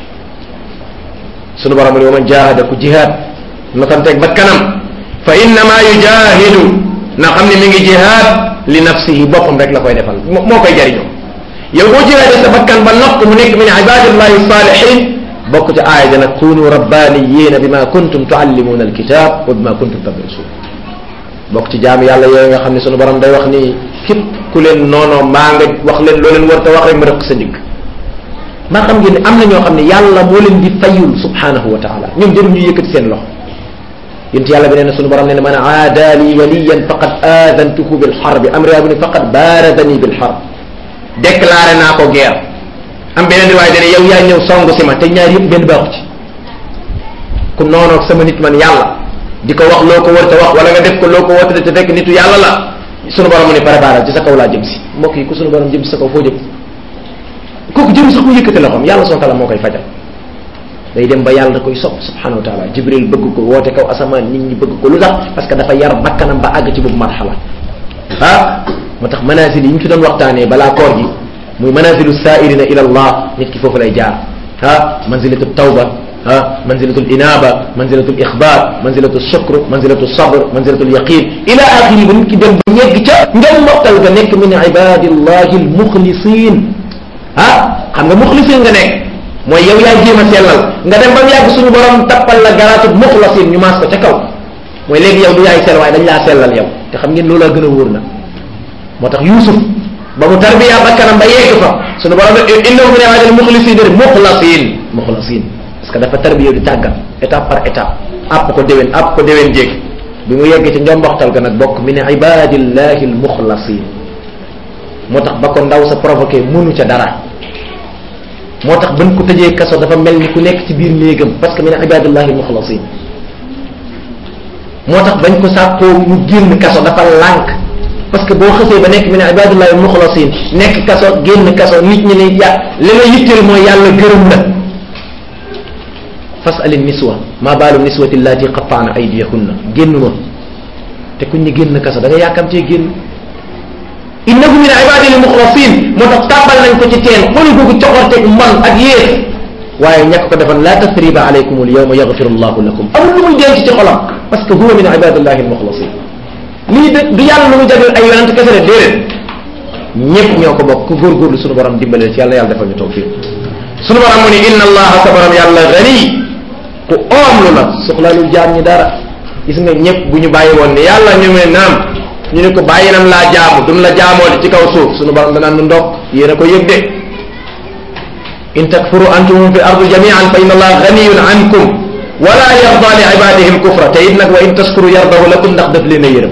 sunu borom ne wa man jahada ku jihaad notanteeg bakkanam fa innama yujahidu na xam ne mi ngi jihaad li nafsihi boppam rek la koy defal moo koy jariñoo yow boo jihaadee sa bakkan ba nokk mu nekk min ibadillahi salihin bokk ci aaya ja nag kunu rabbaniyina bima kuntum tuallimuna alkitab wa bima kuntum tadrusun bokk ci jaam yàlla yooyu nga xam ne sunu borom day wax ni képp ku leen noonoo maa nga wax leen loo leen war ta wax rek ma rëq sa ndigg maa xam ngeen ne am na ñoo xam ne yàlla moo leen di fayul subhanahu wa taala ñoom jëru ñu yëkkati seen loxo yént yàlla bi nee na sunu borom nee na man aada li waliyan faqad aadantuhu bil harbi am réew bi ne faqad baaradani bil harb déclaré naa ko guerre am beneen riwaay dane yow yaa ñëw song si ma te ñaar yëpp benn baaxu ci ku noonoog sama nit man yàlla di ko wax loo ko war te wax wala nga def ko loo ko war te fekk nitu yàlla la sunu borom mu ne préparé ci sa kaw laa jëm si mbokk yi ku sunu borom jëm si sa kaw foo jëm kooku jëm sax mu yëkkati loxoom yàlla soo tala moo koy fajal day dem ba yàlla da koy sopp subhanahu wa taala jibril bëgg ko woote kaw asamaan nit ñi bëgg ko lu tax parce que dafa yar bakkanam ba àgg ci boobu marxala ah moo tax manazil yi ñu fi doon waxtaanee balaa koor gi muy manazilu saairina ila allah nit ki foofu lay jaar ah manzilatu tawba ah manzilatul inaba manzilatul ixbaar manzilatul shukr manzilatul sabr manzilatul yaqin ila axiri ba nit ki dem ba yegg ca ngeen mottal ga nekk min ibadillahi almuxlisin ah xam nga muxlisin nga nekk mooy yow yaa jéem a sellal nga dem ba mu yàgg suñu borom tappal la garaatu muxlasin ñu maas ko ca kaw mooy léegi yow du yaay sell waaye dañ laa sellal yow te xam ngeen loolu gën a wóor na moo tax Yuusuf ba mu tarbiya bakkanam ba yegg fa suñu borom innahu min ibadil muxlisin de muxlasin muxlasin parce que dafa tarbiya di tàggat étape par étape àpp ko déwén àpp ko déwén jéeg bi mu yegg ci njomboxtal ga nag bokk min ibadillahi almuxlasin moo tax ba ko ndaw sa provoqué mënu ca dara moo tax bañ ko tëjee kaso dafa mel ni ku nekk ci biir néegam parce que min ibadillahi almuxlasin moo tax bañ ko sàkkoo mu génn kaso dafa lànk parce que boo xësee ba nekk min ibadillahi almuxlasin nekk kaso génn kaso nit ñi ne ya li la yitteel mooy yàlla gërëm la fasali niswa ma baalu niswati allati qattaana aydiyahunna génn ma te kuñ ñi génn kaso da nga yàkkamtee génn innahu min ibadil muxlasin moo tax tàbbal nañ ko ci teen xooli googu coxorteeg man ak yéex waaye ñàkk ko defan la tasriba alaykum al yawma yaghfiru allahu lakum amul lu muy denc ci xolam parce que huwa min ibadillahi al muxlasin lii de du yàlla lu mu jagleel ay yonent kese de déedéet ñëpp ñoo ko bokk ku góorgóorlu sunu borom dimbale ci yàlla yàlla defal ñu tawfiq sunu borom mu ni inna allaha sa borom yàlla gani ku oomlu la soxlaalul jaam ñi dara gis nga ñëpp bu ñu bàyyi woon ne yàlla ñu ne naam ñu ne ko bàyyi nam laa jaamu duñ la jaamoo ci kaw suuf sunu borom danaan nu ndokk yéen a ko yëg de in takfuru antum fi ardi jamian fa inna allaha ganiyun ankum wala yarda li ibadihi alkufra te it nag wa in taskuru yardahu lakum ndax daf leen a yërëm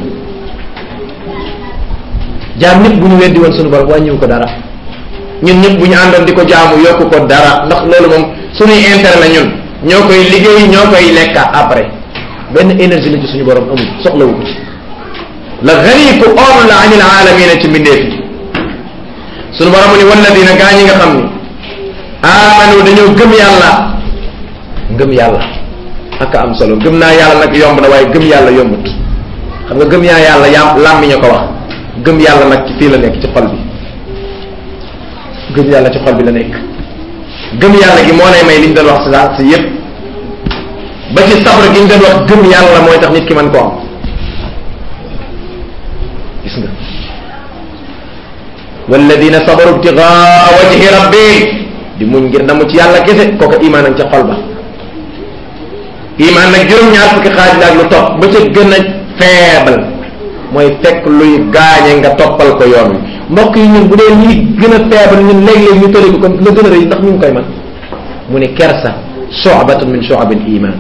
jaam ñëpp bu ñu weddi woon sunu borom wàññiwu ko dara ñun ñëpp bu ñu àndoon di ko jaamu yokku ko dara ndax loolu moom suñuy intérêt la ñun ñoo koy liggéey ñoo koy lekkaat après benn énergie la ci suñu borom amul soxlawu ko ci la gani ku oom la anil alamina ci mbindeef yi suñu borom ni walladina gaa ñi nga xam ni amanu dañoo gëm yàlla ngëm yàlla ak am solo gëm naa yàlla nag yomb na waaye gëm yàlla yombut xam nga gëm yaa yàlla yaam làmmiñ a ko wax gëm yàlla nag ci fii la nekk ci xol bi gëm yàlla ci xol bi la nekk gëm yàlla gi moo lay may li ñu doon wax si daal si yépp ba ci sabr gi ñu doon wax gëm yàlla mooy tax nit ki mën ko am gis nga walladina sabaru ibtigaa wajhi rabbi di muñ ngir namu ci yàlla kese kooka imaan ak ca xol ba imaan nag juróom-ñaar fukki xaaj la ak lu topp ba ca gën a faible mooy fekk luy gaañe nga toppal ko yoon wi mbokk yi ñun bu dee ñi gën a faible ñun léeg-léeg ñu tëri ko kon la gën a rëy ndax ñu ngi koy man mu ne kersa shu'batun min shu'abil iman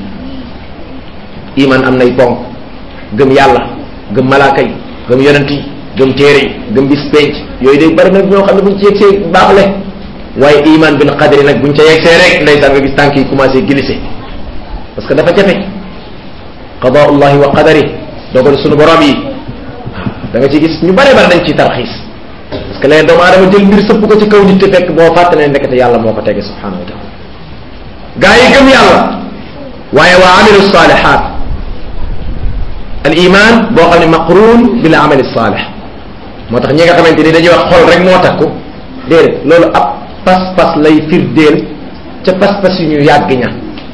iman am nay ponk gëm yàlla gëm malaaka yi gëm yonent yi gëm téere yi gëm bis penc yooyu day bari nag ñoo xam ne buñ ci yegsee baaxle waaye iman bil qadri nag buñ ca yegsee rek ndeysaan nga gis tànk yi commencé glisser parce que dafa jafe qadaullahi wa qadari dogal sunu borom yi da nga ci gis ñu bare bare dañ ciy tarxiis parce que léegi doomu aadama jël mbir sëpp ko ci kaw nit te fekk boo fàtte ne nekkate yàlla moo ko tege subhanahu wa taala gaa yi gëm yàlla waaye waa amilu salihat al iman boo xam ne maqrun bil amali salih moo tax ñi nga xamante ni dañuy wax xol rek moo takku déedéet loolu ab pas-pas lay firdeel ca pas-pas yu ñu yàgg ña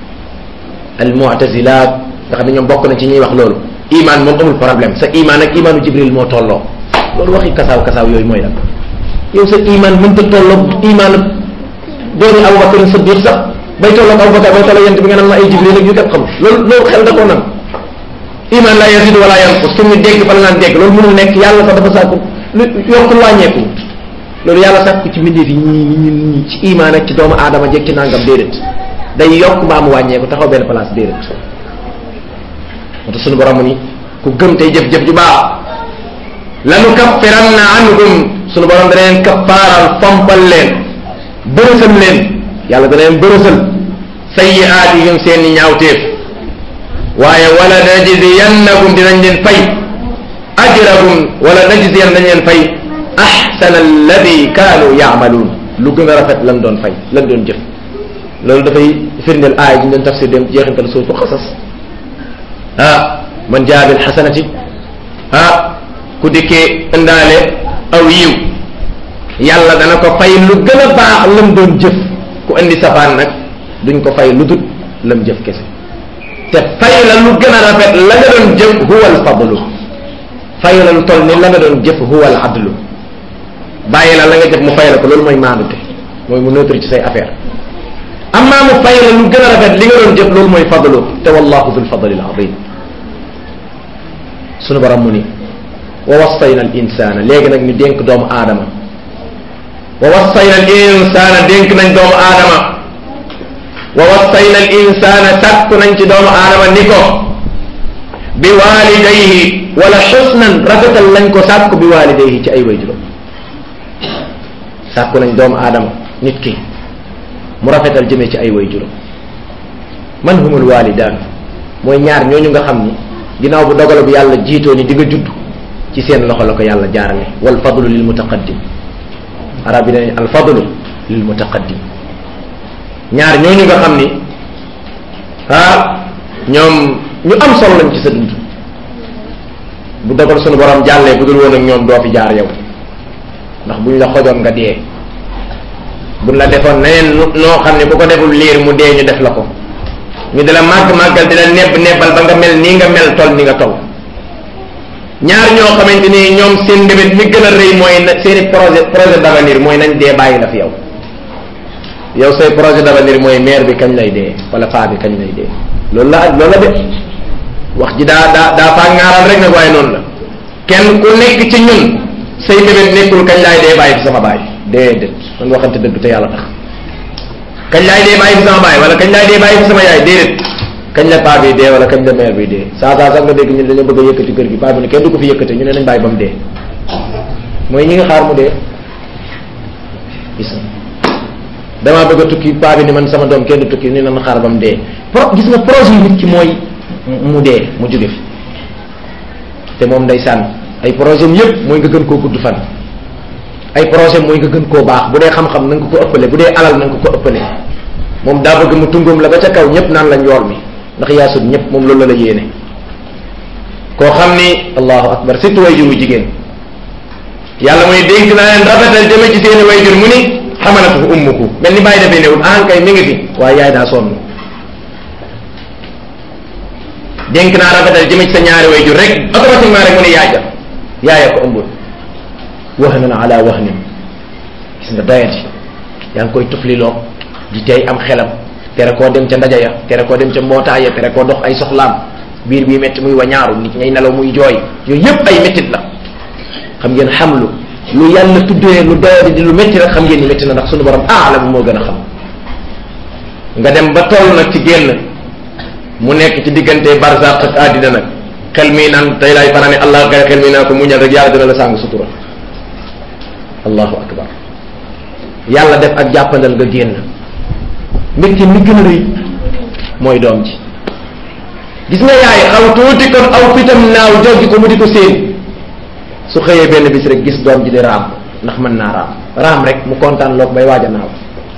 al mu'tazilaat nga xam ne ñoom bokk na ci ñuy wax loolu iman moom amul problème sa iman ak imanu jibril moo tolloo loolu waxi kasaaw kasaaw yooyu mooy lan yow sa iman mënta tolloo iman dooni abubakar siddiq sax bay tolloog abubakar bay tolloo yent bi nga naan ma ay jibril ak yu kat xam loolu loolu xel da koo nag iman la yazid wala yanqus fu ñu dégg fa la naan dégg loolu mënul nekk yàlla sax dafa sàkku lu yokkul wàññeeku loolu yàlla sàkku ci mbindeef yi ñi ñi ñi ci iman ak ci doomu aadama jekk ci nangam déedéet day yokk mbaa mu wàññeeku taxaw benn place déedéet moo tax suñu borom ni ku gëm tey jëf-jëf ju baax lanu kaffiranna anhum suñu borom dana leen kaffaaral fompal leen bërësal leen yàlla dana leen bërësal sayyi'aatihim seeni ñaawteef waaye wala najziyannahum dinañ leen fay ajrahum wala najziyan dañ leen fay ahsana alladi kaanu yaamaluun lu gën a rafet lan doon fay lan doon jëf loolu dafay firndeel aaya ji ñu doon tafsir dem jeexintal suutu xasas ah man jaa bil xasanati ah ku dikkee indaale aw yiw yàlla dana ko fay lu gën a baax lam doon jëf ku indi safaan nag duñ ko fay lu dut lam jëf kese te fay la lu gën a rafet la nga doon jëf huwa al fadlu fay la lu toll ni la nga doon jëf huwa al adlu bàyyi la la nga jëf mu fay la ko loolu mooy maandute mooy mu neutre ci say affaire amma mu fay la lu gën a rafet li nga doon jëf loolu mooy fadlu te wallahu dul fadli al azim sunu borom mu ni wa wassayna al insana léegi nag ñu dénk doomu aadama wa wassayna al insana dénk nañ doomu aadama wa wassayna al insana sàkku nañ ci doomu aadama ni ko bi walidayhi wala xusnan rafetal lañ ko sàkku bi walidayhi ci ay wayjuram sàkku nañ doomu aadama nit ki mu rafetal jëmee ci ay wayjuram man humul walidaan mooy ñaar ñooñu nga xam ni ginnaaw bu dogal bu yàlla jiitoo ni di nga judd ci seen loxo la ko yàlla jaarale wal fadlu lil mutaqaddim arab yi dañu al fadlu lil mutaqaddim ñaar ñooñu nga xam ni ah ñoom ñu am solo lañ ci sa dund bu dogal sunu borom jàllee bu dul woon ak ñoom doo fi jaar yow ndax buñ la xojoon nga dee buñ la defoon neneen noo xam ne bu ko deful liir mu dee ñu def la ko ñu di la màgg màggal di la nebb nebbal ba nga mel nii nga mel tol ni nga tol ñaar ñoo xamante ni ñoom seen ndébét mi gën a rëy mooy na seeni projet projet d'avenir mooy nañ dee bàyyi la fi yow yow say projet d'avenir mooy maire bi kañ lay dee wala paa bi kañ lay dee loolu la loolu la de wax ji daa daa daa faa ŋaaral rek nag waaye noonu la kenn ku nekk ci ñun say ndébét nekkul kañ laay dee bàyyi fi sama baay déedéet man waxante dëgg te yàlla tax kañ laay dee bàyyi fi sama baay wala kañ laay dee bàyyi fi sama yaay déedéet kañ la paa bi dee wala kañ la mère bi dee saa saa sax nga dégg ñun dañoo bëgg a yëkkati kër gi paa bi ne kenn du ko fi yëkkate ñu ne nañ bàyyi ba mu dee mooy ñi nga xaar mu dee gis nga damaa bëgg a tukki paa bi ni man sama doom kenn du tukki ni nan xaar ba mu dee pro gis nga projet yi nit ki mooy mu dee mu jóge fi te moom ndeysaan ay projet am yëpp mooy nga gën koo gudd fan ay projet mooy nga gën koo baax bu dee xam-xam na nga ko ko ëppale bu dee alal na nga ko ko ëppale moom daa bëgg mu tungoom la ba ca kaw ñëpp naan la njool mi ndax yaa sut ñëpp moom loolu la la yéene koo xam ni allahu akbar surtout way juru jigéen yàlla muy dénk naa leen rafetal jëme ci seeni way jur mu ni xamalatu ummuku mel ni bàyyi dafay newul ah kay mi ngi fi waaye yaay daa sonn dénk naa rafetal jëme ci sa ñaari way jur rek automatiquement rek mu ni yaay ja yaaya ko ëmbul wahnan ala wahnin gis nga doyati yaa ngi koy tufliloo di tey am xelam tere koo dem ca ndaja ya tere koo dem ca mbootaay ya tere koo dox ay soxlaam biir bii métti muy wañaaru nit ñay nelaw muy jooy yooyu yépp ay méttit la xam ngeen xamlu lu yàlla tuddee lu doyadi di lu métti rek xam ngeen ni métti na ndax sunu borom aalam moo gën a xam nga dem ba toll nag ci génn mu nekk ci diggante barzaq ak àddina nag xel mii naan tey laay fanaane allah kay xel mii naan ko muñal rek yàlla dina la sàng sutura allahu akbar yàlla def ak jàppandal nga génn mbégte mi gën a rëy mooy doom ji gis nga yaay xaw tuuti kon aw fitam naaw joggi ko mu di ko séen su xëyee benn bis rek gis doom ji di raam ndax mën naa raam raam rek mu kontaan loog bay waaj a naaw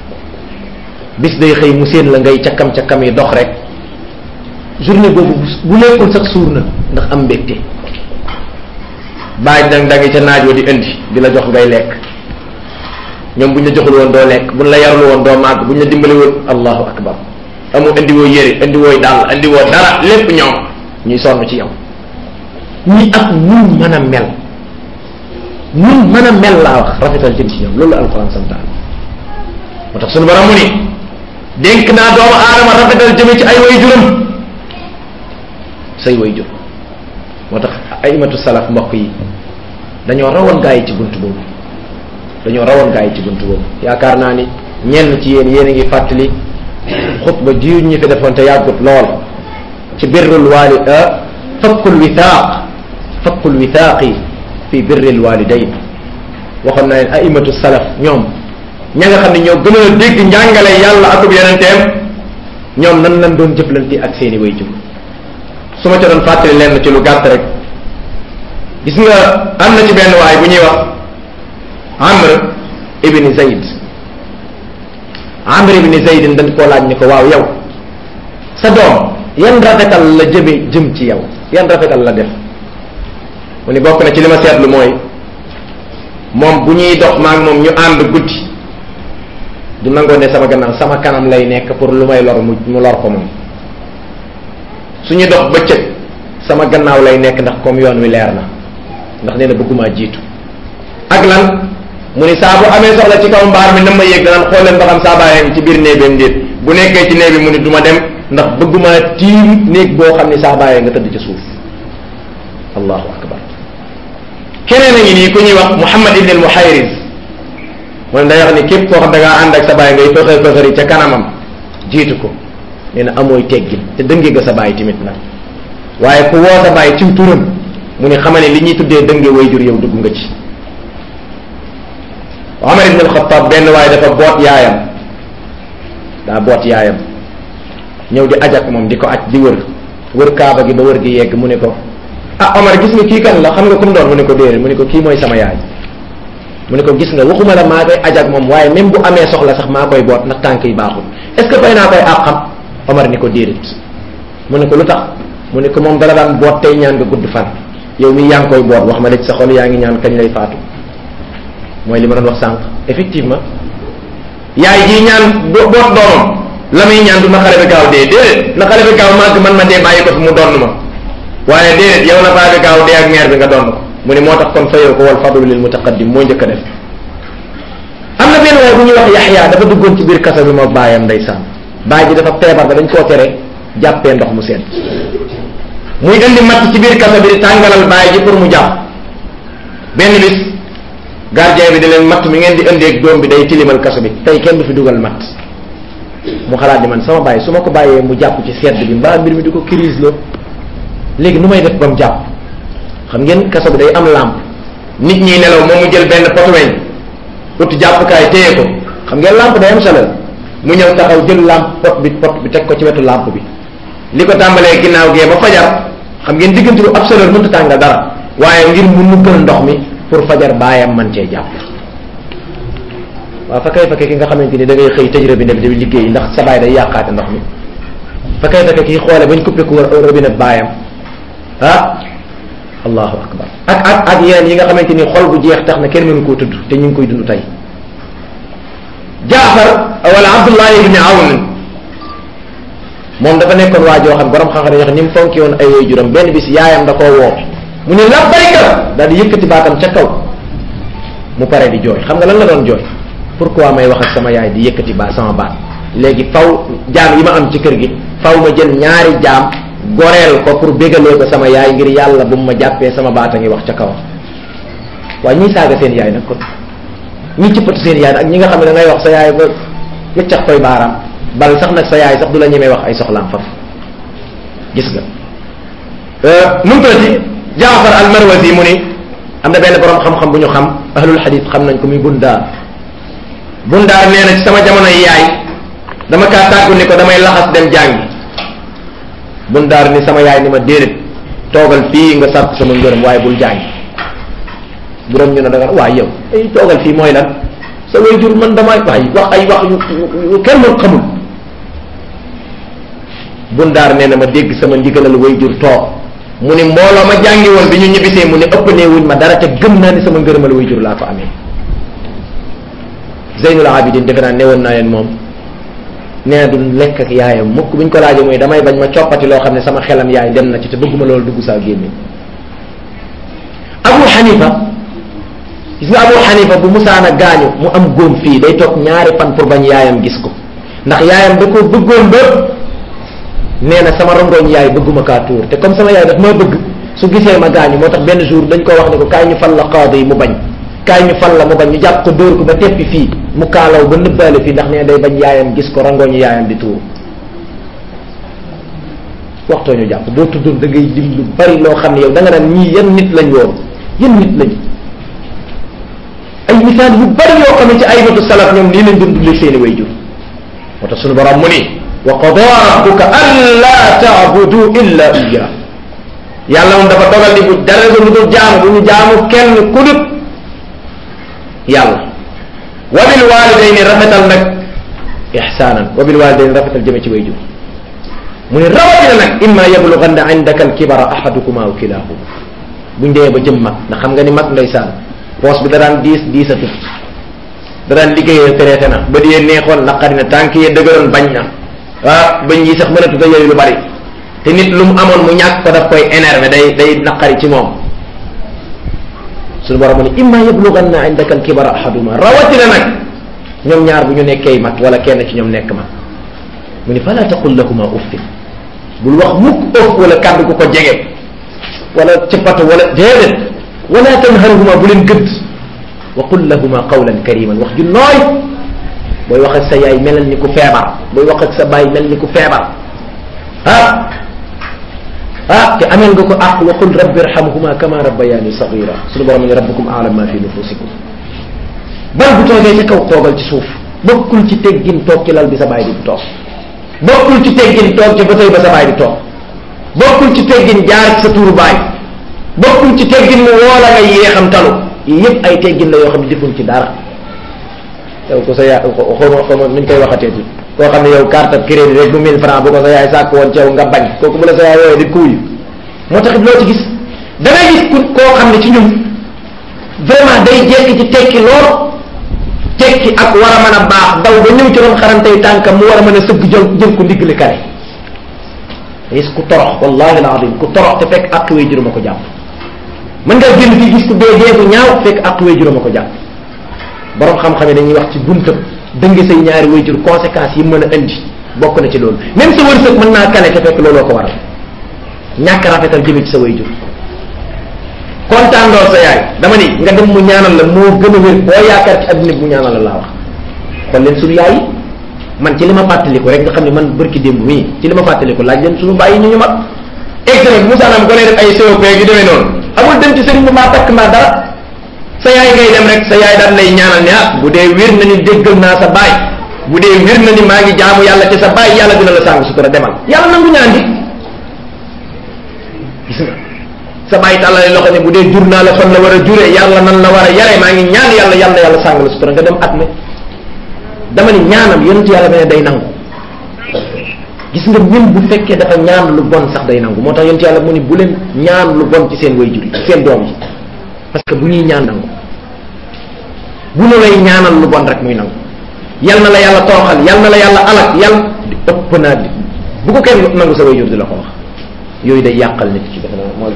bis day xëy mu séen la ngay cakkam cakkam yi dox rek journée boobu bu lekkul sax suur na ndax am mbégte bàyyi dang dangi ca naaj wa di indi di la jox ngay lekk ñoom buñ la joxul woon doo lekk buñ la yarul woon doo màgg buñ la dimbali woon allahu akbar amu indi woo yëre indi wooy dàll indi woo dara lépp ñoom ñuy sonn ci yow ñi ak nun mën a mel nun mën a mel laa wax rafetal jëm ci ñoom loolu alquran santaan moo tax sunu borom mu ni dénk naa doomu aadama rafetal jëme ci ay way juram say way jur moo tax aimatu salaf mbokk yi dañoo rawoon gaa yi ci bunt boobu dañoo rawoon gaa yi ci bunt boobu yaakaar naa ni ñenn ci yéen yéen a ngi fàttali xutba ji ñi fi defoon te yàggut lool ci birrul wali fakkul withaaq fakkul withaaqi fi birril walidayn waxoon naa leen aimatu salaf ñoom ña nga xam ne ñoo gën a dégg njàngale yàlla akub yonenteem ñoom nan lan doon jëflante ak seeni way jur su ma ca doon fàttali leen ci lu gàtt rek gis nga am na ci benn waay bu ñuy wax amr ibni zayd amr ibni zayd dañ koo laaj ni ko waaw yow sa doom yan rafetal la jëme jëm ci yow yan rafetal la def mu ni bokk na ci li ma seetlu mooy moom bu ñuy dox maag moom ñu ànd guddi du nangoo ne sama gannaaw sama kanam lay nekk pour lu may lor mu mu lor ko moom suñu dox bëccëg sama gannaaw lay nekk ndax comme yoon wi leer na ndax nee na bëggumaa jiitu ak lan mu ni saa bu amee soxla ci kaw mbaar mi na ma yéeg danaan xool leen ba xam saa bàyyee ngi ci biir néebeem déet bu nekkee ci néeg bi mu ni du ma dem ndax bëggumaa tiim néeg boo xam ni saa bàyyee nga tëdd ca suuf allahu akbar keneen a ngi nii ku ñuy wax Muhammad ibn al-Muhayriz mooy day wax ni képp koo xam da ngaa ànd ak sa baay ngay fëxër fëxëri ca kanamam jiitu ko nee na amooy teggin te dënge nga sa baay tamit nag waaye ku woo sa baay ciw turam mu ni xamane li ñuy tuddee dënge wayjur yow dugg nga ci Omar ibn al-Khattab benn waaye dafa boot yaayam daa boot yaayam ñëw di ajak moom di ko aj di wër wër kaaba gi ba wër gi yegg mu ne ko ah Omar gis nga kii kan la xam nga ku mu doon mu ne ko déedéet mu ne ko kii mooy sama yaay mu ne ko gis nga waxuma la maa koy ajak moom waaye même bu amee soxla sax maa koy boot ndax tànk yi baaxul est ce que fay naa koy àqam Omar ni ko déedéet mu ne ko lu tax mu ne ko moom dala daan boot tey ñaan nga gudd fan yow mi yaa ngi koy boot wax ma de sa xol yaa ngi ñaan kañ lay faatu mooy li ma doon wax sànq effectivement yaay jii ñaan boot doomam la muy ñaan du na xale bi gaaw dee déedéet na xale bi gaaw màgg man ma dee bàyyi ko fi mu donn ma waaye déedéet yow na xale bi gaaw dee ak meer bi nga donn ko mu ne moo tax kon fayoo ko wal fadlu lil mutaqaddim moo njëkk a def am na benn waaye bu ñuy wax yaxyaa dafa duggoon ci biir kaso bi moo bàyyam ndeysaan baay ji dafa feebar ba dañ koo tere jàppee ndox mu sedd muy indi matt ci biir kaso bi di tàngalal baay ji pour mu jàpp benn bis gardien bi di leen matt mi ngeen di indeeg doom bi day tilimal kaso bi tey kenn du fi dugal matt mu xalaat di man sama bàyyi su ma ko bàyyee mu jàpp ci sedd bi mbaa mbir mi di ko crise la léegi nu may def ba mu jàpp xam ngeen kaso bi day am lampe nit ñi nelaw moom mu jël benn potu weñ ut jàppukaay téye ko xam ngeen lampe day am chaleur mu ñëw taxaw jël lampe pot bi pot bi teg ko ci wetu lampe bi li ko tàmbalee ginnaaw gee ba fajar xam ngeen diggante bu ab chaleur mënut a tàngal dara waaye ngir mu nukkal ndox mi pour fajar baayam man cee jàpp waaw fa kay fekke ki nga xamante ni da ngay xëy tëj robinet bi di liggéey ndax sa baay day yàqaate ndox mi fa kay fekke kii xoole bañ coupé ku robinet baayam ah allahu akbar ak ak ak yeneen yi nga xamante ni xol bu jeex tax na kenn mënu koo tudd te ñu ngi koy dund tey jaafar wala abdullah ibni awn moom dafa nekkoon waa joo xam borom xam-xam dañuy wax ni mu fonki woon ay way juram benn bis yaayam da koo woo mu ne labbayka daal di yëkkati baatam ca kaw mu pare di jooy xam nga lan la doon jooy pourquoi may wax ak sama yaay di yëkkati baa sama baat léegi faw jaam yi ma am ci kër gi faw ma jël ñaari jaam goreel ko pour bégalee ko sama yaay ngir yàlla bu mu ma jàppee sama baat a ngi wax ca kaw waaye ñiy saaga seen yaay nag kon ñi cippatu seen yaay nag ak ñi nga xam ne da ngay wax sa yaay ba wëccax koy baaraam bal sax nag sa yaay sax du la ñemee wax ay soxlaam faf gis nga nu mu tuddati jaafar al marwazi mu ni am na benn borom xam-xam bu ñu xam ahlul xadis xam nañ ko muy bundaar bundaar nee na ci sama jamono yi yaay dama kaa tàggu ni ko damay laxas dem jàngi bundaar ni sama yaay ni ma déedéet toogal fii nga sàrt sama ngërëm waaye bul jàngi buram ñu ne da nga waaye yow ay toogal fii mooy lan sa way jur man damay waay wax ay wax yu yu kenn mën xamul bundaar nee na ma dégg sama ndigalal way jur toog mu ni mbooloo ma jàngi woon bi ñu ñibbisee mu ne ëpp nee wuñ ma dara te gëm naa ni sama ngërëmal way jur laa ko amee Zeynul Abidin defe naa newoon naa leen moom nee na du lekk ak yaayam mukk buñ ko laajee mooy damay bañ ma coppati loo xam ne sama xelam yaay dem na ci te bëgguma loolu dugg saa gémmiñ Abu Hanifa gis nga Abu Hanifa bu musaana gaañu mu am góom fii day toog ñaari fan pour bañ yaayam gis ko ndax yaayam da ko bëggoon ba nee na sama rongoñ yaay bëgguma kaa tuur te comme sama yaay daf maa bëgg su gisee ma gaañu moo tax benn jour dañ ko wax ne ko kaay ñu fal la qaadi yi mu bañ kaay ñu fal la mu bañ ñu jàpp ko dóor ko ba teppi fii mu kaalaw ba nëbbaale fii ndax nee day bañ yaayam gis ko rangoñu yaayam di tuur waxtoo ñu jàpp boo tuddoon da ngay dim lu bari loo xam ne yow da nga naan ñii yan nit lañ woon yan nit lañ ay misaal yu bari yoo xam ne ci ay matu salaf ñoom nii lañ doon dundee seeni way jur moo tax suñu borom mu ni wa qadaa rabbuka alla taabudu illa iya yàlla moom dafa dogal di bu dara lu dul jaamu bu ñu jaamu kenn ku dut yàlla wa bil walidayni rafetal nag ihsaanan wa bil walidayni rafetal jëme ci way jur mu ne rawatina nag imma yablughanna indaka alkibara ahadukum aw kilahuma buñ demee ba jëm mag ndax xam nga ni mag ndeysaan poos bi da daan diis diisatut da daan liggéeyee traité na ba di neexoon naqari na tànk yi dëgëroon bañ na ah bañ yi sax mënatut a yooyu lu bari te nit lu mu amoon mu ñàkk ko daf koy énervé day day naqari ci moom suñu borom mu ne imma yablughanna indaka al-kibara ahaduma rawatina nag ñoom ñaar bu ñu nekkee mag wala kenn ci ñoom nekk mag mu ni fala taqul lahuma uffin bul wax mukk ëf wala kàddu ku ko jege wala cëppatu wala déedéet wala tanharhuma bu leen gëdd wa qul lahuma qawlan kariman wax ju nooy booy wax ak sa yaay melal ni ku feebar booy wax ak sa baay mel ni ku feebar ah ah te ameel nga ko àq wa qul rabbi irhamhuma kama rabbayani sagira suñu borom ne rabbukum aalam ma fi nufusikum bal bu toogee ca kaw toogal ci suuf bokkul ci teggin toog ci lal bi sa baay di toog bokkul ci teggin toog ca ba tey ba sa baay di toog bokkul ci teggin jaar ci sa tuuru baay bokkul ci teggin mu woola nga yéexam talu yii yëpp ay teggin la yoo xam ne defuñ ci dara yow ko sa yaay xawma xawma nuñ koy waxatee ci koo xam ne yow carte crédit rek bu 1000 francs bu ko sa yaay sàkk woon ci yow nga bañ kooku bu la sa yaay wooyee di kuuyu moo taxit loo ci gis da ngay gis ku koo xam ne ci ñun vraiment day jekki ci tekki lool tekki ak war a mën a baax daw ba ñëw ci doon xarantey tànkam mu war a mën a sëgg jël jël ko ndigli kare gis ku torox wallahi alazim ku torox te fekk ak wee juróom a ko jàpp mën nga génn fii gis ku dee dee ku ñaaw fekk ak wee juróom a ko jàpp borom xam-xam yi dañuy wax ci buntam dënge say ñaari wayjur conséquences yi mën a indi bokk na ci loolu même sa wërsëg mën naa kale te fekk looloo ko waral ñàkk rafetal jëme ci sa wayjur kontaan lool sa yaay dama ni nga dem mu ñaanal la moo gën a wér boo yaakaar ci adduna bi mu ñaanal la laa wax kon leen suñu yaay man ci li ma fàttaliku rek nga xam ne man bërki démb mii ci li ma fàttaliku laaj leen suñu bàyyi ñu ñu mag exemple bi musaanam ko ne def ay COP yu demee noonu amul dem ci sëriñ bu maa takk maa dara sa yaay ngay dem rek sa yaay daan lay ñaanal ne ah bu dee wér na ni déggal naa sa baay bu dee wér na ni maa ngi jaamu yàlla ci sa baay yàlla dina la sàng sutura demal yàlla nangu ñaan di gis nga sa baay tàllale loxo ne bu dee jur naa la fan la war a juree yàlla nan la war a yare maa ngi ñaan yàlla yàlla yàlla sàng la sutura nga dem at mi dama ni ñaanam yonent yàlla ne day nangu gis nga même bu fekkee dafa ñaan lu bon sax day nangu moo tax yonent yàlla mu ni bu leen ñaan lu bon ci seen way jur yi seen doom yi parce que bu ñuy ñaan nangu bu ñu lay ñaanal lu bon rek muy nangu yal na la yàlla toroxal yal na la yàlla alak yal ëpp naa di bu ko kenn nangu sa way jur di la ko wax yooyu day yàqal nit ci dafa moo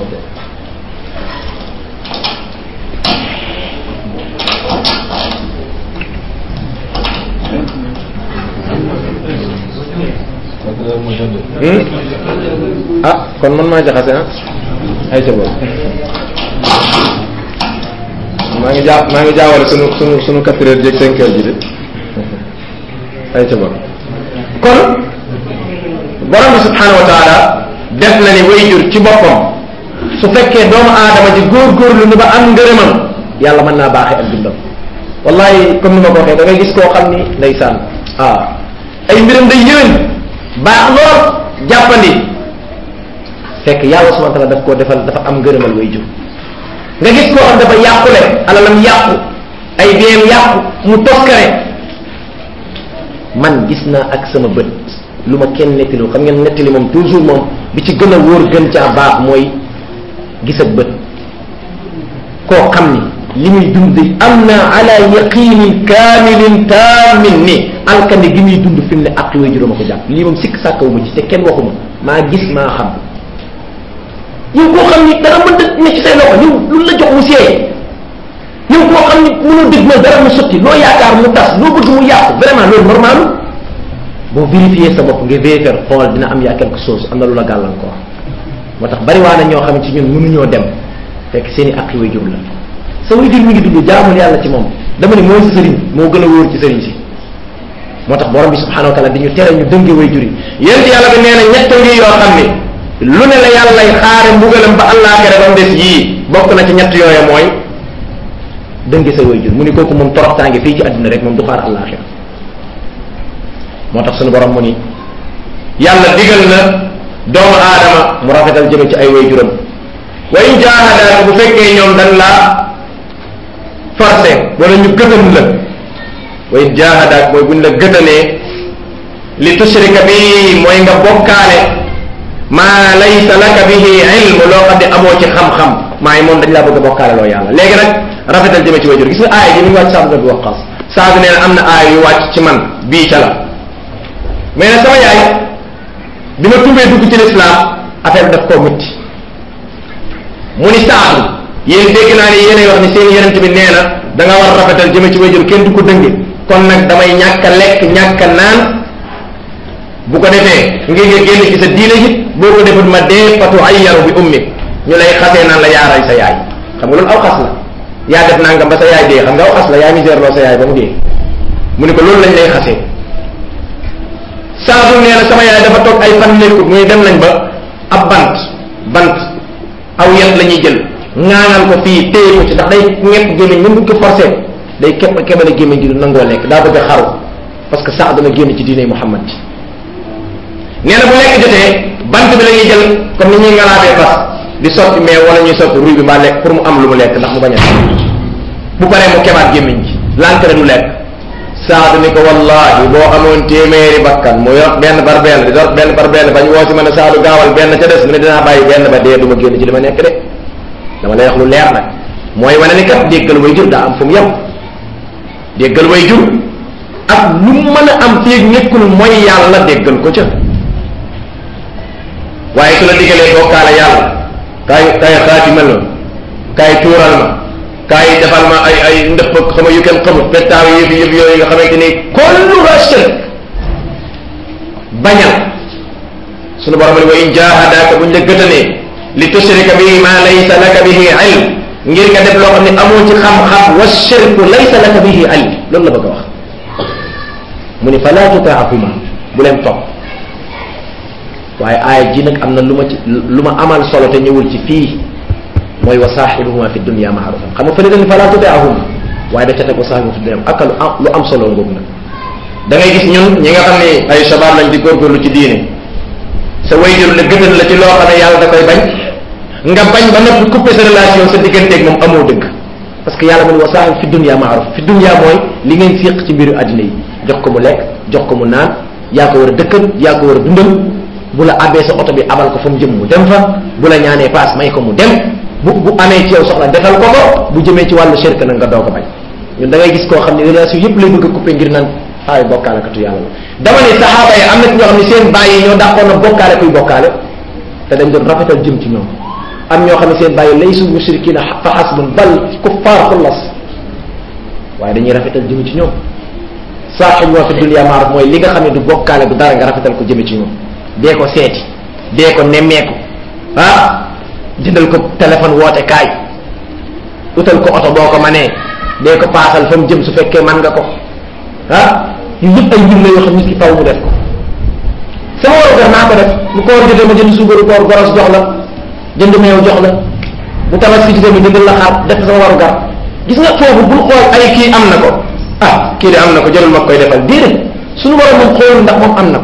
ah kon man maa jaxase ah ay sa boobu maa ngi jaa maa ngi jaawale sunu sunu sunu quatre heures jéeg cinq heures ji de ay ca bon kon borom bi subhanahu wa taala def na ni wayjur ci boppam su fekkee doomu aadama ji góorgóorlu ni ba am ngërëmam yàlla mën naa baaxee ak dundam wallahi comme ni ma ko waxee da ngay gis koo xam ni ndeysaan ah ay mbiram day yéwén baax lool jàppandi fekk yàlla subhanahu wa taala daf koo defal dafa am ngërëmal wayjur nga gis koo xam dafa yàqule alalam yàqu ay biyem yàqu mu toskare man gis naa ak sama bët lu ma kenn nettali xam ngeen nettali moom toujours moom bi ci gën a wóor gën caa baax mooy gis ak bët koo xam ni li muy dund am na ala yaqinin kaamilin taamin ni alkande gi muy dund fi mu ne ak way juróoma ko jàpp lii moom sikk sàkkawu ma ci te kenn waxuma maa gis maa xam yow koo xam ni dara mënta ne ci say loxo yow lu la jox mu seey yow koo xam ni mënoo dégg ma dara mu sotti loo yaakaar mu tas loo bëgg mu yàqu vraiment loolu normal boo vérifier sa bopp nga vérifier xool dina am yaa quelque chose am na lu la gàllankoor moo tax bari waa na ñoo xam ne ci ñun mënuñoo dem fekk seen i ak way jur la sa way jur mi ngi dund jaamul yàlla ci moom dama ni mooy sa sëriñ moo gën a wóor ci sëriñ si moo tax borom bi subhanahu wa taala di ñu tere ñu dënge way jur yi yéen yàlla bi nee na ñett ngi yoo xam ni lu ne la yàllay xaare mbugalam ba àllaaxira ba mu des yii bokk na ci ñett yooya mooy dënge sa way jur mu ni kooku moom toroxtaange fii ci àddina rek moom du xaar àllaaxira moo tax suñu borom mu ni yàlla digal na doomu aadama mu rafetal jëme ci ay way juram wa in jaahadaaka bu fekkee ñoom dañ laa forcé wala ñu gëtam la wa in jaahadaak mooy buñ la gëtanee li tushrika bi mooy nga bokkaale maa laysa laka bihi ilm loo xam ne amoo ci xam-xam maay moom dañ laa bëgg a bokkaale loo yàlla léegi nag rafetal jëme ci wayjur gis nga aaya ji mi ngi wàcc Sa'd bin Waqqas Saad nee na am na aay yu wàcc ci man bii ca la mais nag sama yaay bi ma tumbee dugg ci lislaam affaire bi daf koo métti mu ni Saad yéen dégg naa ne yéenay wax ni seen yonent bi nee na da nga war a rafetal jëme ci wayjur kenn du ko dënge kon nag damay ñàkk a lekk ñàkk a naan bu ko defee ngir nga génn ci sa diine ji boo ko defut ma dee fatu ayyaru bi ummi ñu lay xasee naan la yaaray sa yaay xam nga loolu aw xas la yaa def nangam ba sa yaay dee xam nga aw xas la yaa misère loo sa yaay ba mu dee mu ne ko loolu lañ lay xasee saadu nee na sama yaay dafa toog ay fan nekkut muy dem nañ ba ab bant bant aw yet la ñuy jël ŋaanal ko fii téye ko ci ndax day ñepp gémmiñ même buñ ko forcé day képp kebale gémmiñ gi du nangoo lekk daa bëgg a xaru parce que sax dana génn ci diine Muhammad ji nee na bu lekk jotee bant bi la ñuy jël comme ni ñuy ngalaabee fas di sotti mais wala ñuy sotti ruy bi mbaa lekk pour mu am lu mu lekk ndax mu bañ a bu paree mu kebaat gémmiñ gi lànkare du lekk saadu ni ko wallahi boo amoon téeméeri bakkan mu yor benn par benn di yor benn par benn bañ woo si ma ne saadu gaawal benn ca des mu ne dinaa bàyyi benn ba dee du ma génn ci li ma nekk de dama lay wax lu leer nag mooy wane ni kat déggal way jur daa am fu mu yem déggal way jur ak lu mën a am féeg nekkul mooy yàlla déggal ko ca waaye su la diggalee bokkaale yàlla kaay kaay xaatimal ma kaay tuural ma kaay defal ma ay ay ndëpp ak xama yu kenn xamut pettaaw yëf yëf yooyu nga xamante ni kulluha shirk bañal sunu borom ni wa in jahadaka buñ la gëtanee li tushrika bihi ma laysa laka bihi ilm ngir nga def loo xam ne amoo ci xam-xam wa shirku laysa laka bihi ilm loolu la bëgg a wax mu ni fala tutaahuma bu leen topp waaye aaya ji nag am na lu ma ci lu ma amal solo te ñëwul ci fii mooy wa saaxibuhuma fi dunya maarufan xam nga fële dañ fala tutaahuma waaye da ca teg wa saaxibuhuma fi dunya ak lu am lu am solo ngoogu nag da ngay gis ñun ñi nga xam ne ay shabaab lañ di góorgóorlu ci diine sa wayjur la gëtal la ci loo xam ne yàlla da koy bañ nga bañ ba noppi couper sa relation sa digganteeg moom amoo dëgg parce que yàlla mu ne wa saaxib fi dunya maaruf fi dunya mooy li ngeen séq ci mbiru àddina yi jox ko mu lekk jox ko mu naan yaa ko war a dëkkal yaa ko war a dundal bu la abbee sa oto bi abal ko fa mu jëm mu dem fa bu la ñaanee paas may ko mu dem bu bu amee ci yow soxla defal ko ko bu jëmee ci wàllu shirk nag nga doog a bañ ñun da ngay gis koo xam ne relation yëpp lay bëgg a couper ngir naan ay bokkaalekatu yàlla la dama ne saxaaba yi am na ci ñoo xam ne seen bàyyi ñoo dàqoon na bokkaale kuy bokkaale te dañ doon rafetal jëm ci ñoom am ñoo xam ne seen bàyyi laysu mushrikina fa xasbun bal kuffaar xullas waaye dañuy rafetal jëm ci ñoom saaxib wa fi dunya maaruf mooy li nga xam ne du bokkaale du dara nga rafetal ko jëme ci ñoom dee ko seeti dee ko nemmeeku ah jëndal ko téléphone woote kaay utal ko oto boo ko manee dee ko paasal fa mu jëm su fekkee man nga ko ah yu yëpp ay mbir la yoo xam nit ki faw mu def ko sama waru gar naa ko def bu koor jotee ma jënd suukaru koor goros jox la jënd meew jox la bu tabaski jotee ma jëndal la xaar def sama waru gar gis nga foofu bul xool ay kii am na ko ah kii de am na ko jarul ma koy defal déedéet suñu borom moom xoolul ndax moom am na ko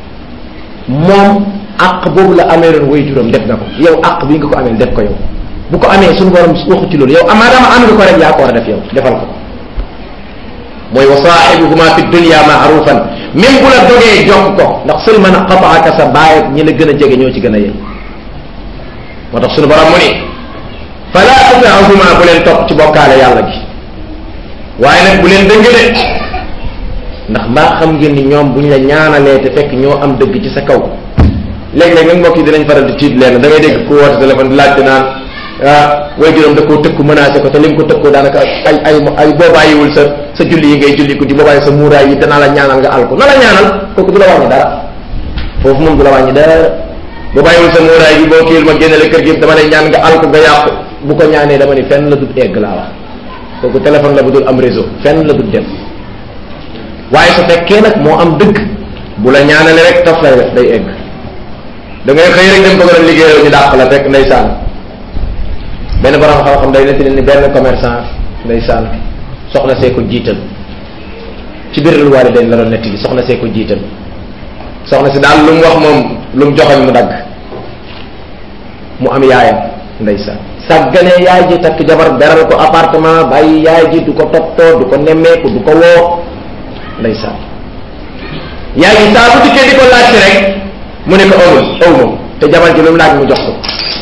moom àq boobu la amee doon way juróom def na ko yow àq bi nga ko amee def ko yow bu ko amee suñu borom waxu ci loolu yow amaadama am nga ko rek yaa ko war a def yow defal ko mooy wa saaxibuhuma fi dunya maarufan même bu la dogee jokk ko ndax sël man qataaka sa baay ñi la gën a jege ñoo ci gën a yey moo tax suñu borom mu ni fala tutiahuma bu leen topp ci bokkaale yàlla gi waaye nag bu leen dëng de ndax mbaa xam ngeen ni ñoom buñ la ñaanalee te fekk ñoo am dëgg ci sa kaw léeg-léeg nag mbokk yi dinañ faral di tiit leen da ngay dégg ku woote téléphone di laajte naan ah way juróom da koo tëkku menacé ko te li nga ko tëkkoo daanaka ay ay ay boo bàyyiwul sa sa julli yi ngay julli ko di boo bàyyi sa muuraay yi danaa la ñaanal nga al ko na la ñaanal kooku du la wàññi dara foofu moom du la wàññi dara boo bàyyiwul sa muuraay bi boo kiil ma génnele kër gi dama lay ñaan nga al ko nga yàqu bu ko ñaanee dama ni fenn la dut egg laa wax kooku téléphone la bu dul am réseau fenn la dut dem waaye su fekkee nag moo am dëgg bu la ñaanale rek taf lay def day egg da ngay xëy rek dem bëgg a liggéeyoo ñu dàq la fekk ndeysaan benn borom xam-xam day nettali ni benn commerçant ndeysaan soxna see ko jiital ci biir lu waale dañ la doon nettali soxna see ko jiital soxna si daal lu mu wax moom lu mu joxoñ mu dagg mu am yaayam ndeysaan sàgganee yaay ji takk jabar beral ko appartement bàyyi yaay ji du ko toppatoo du ko nemmeeku du ko woo ndeysaan yaay ji saa bu dikkee di ko laajte rek mu ne ko amul aw ma te jabar ji lu mu laaj mu jox ko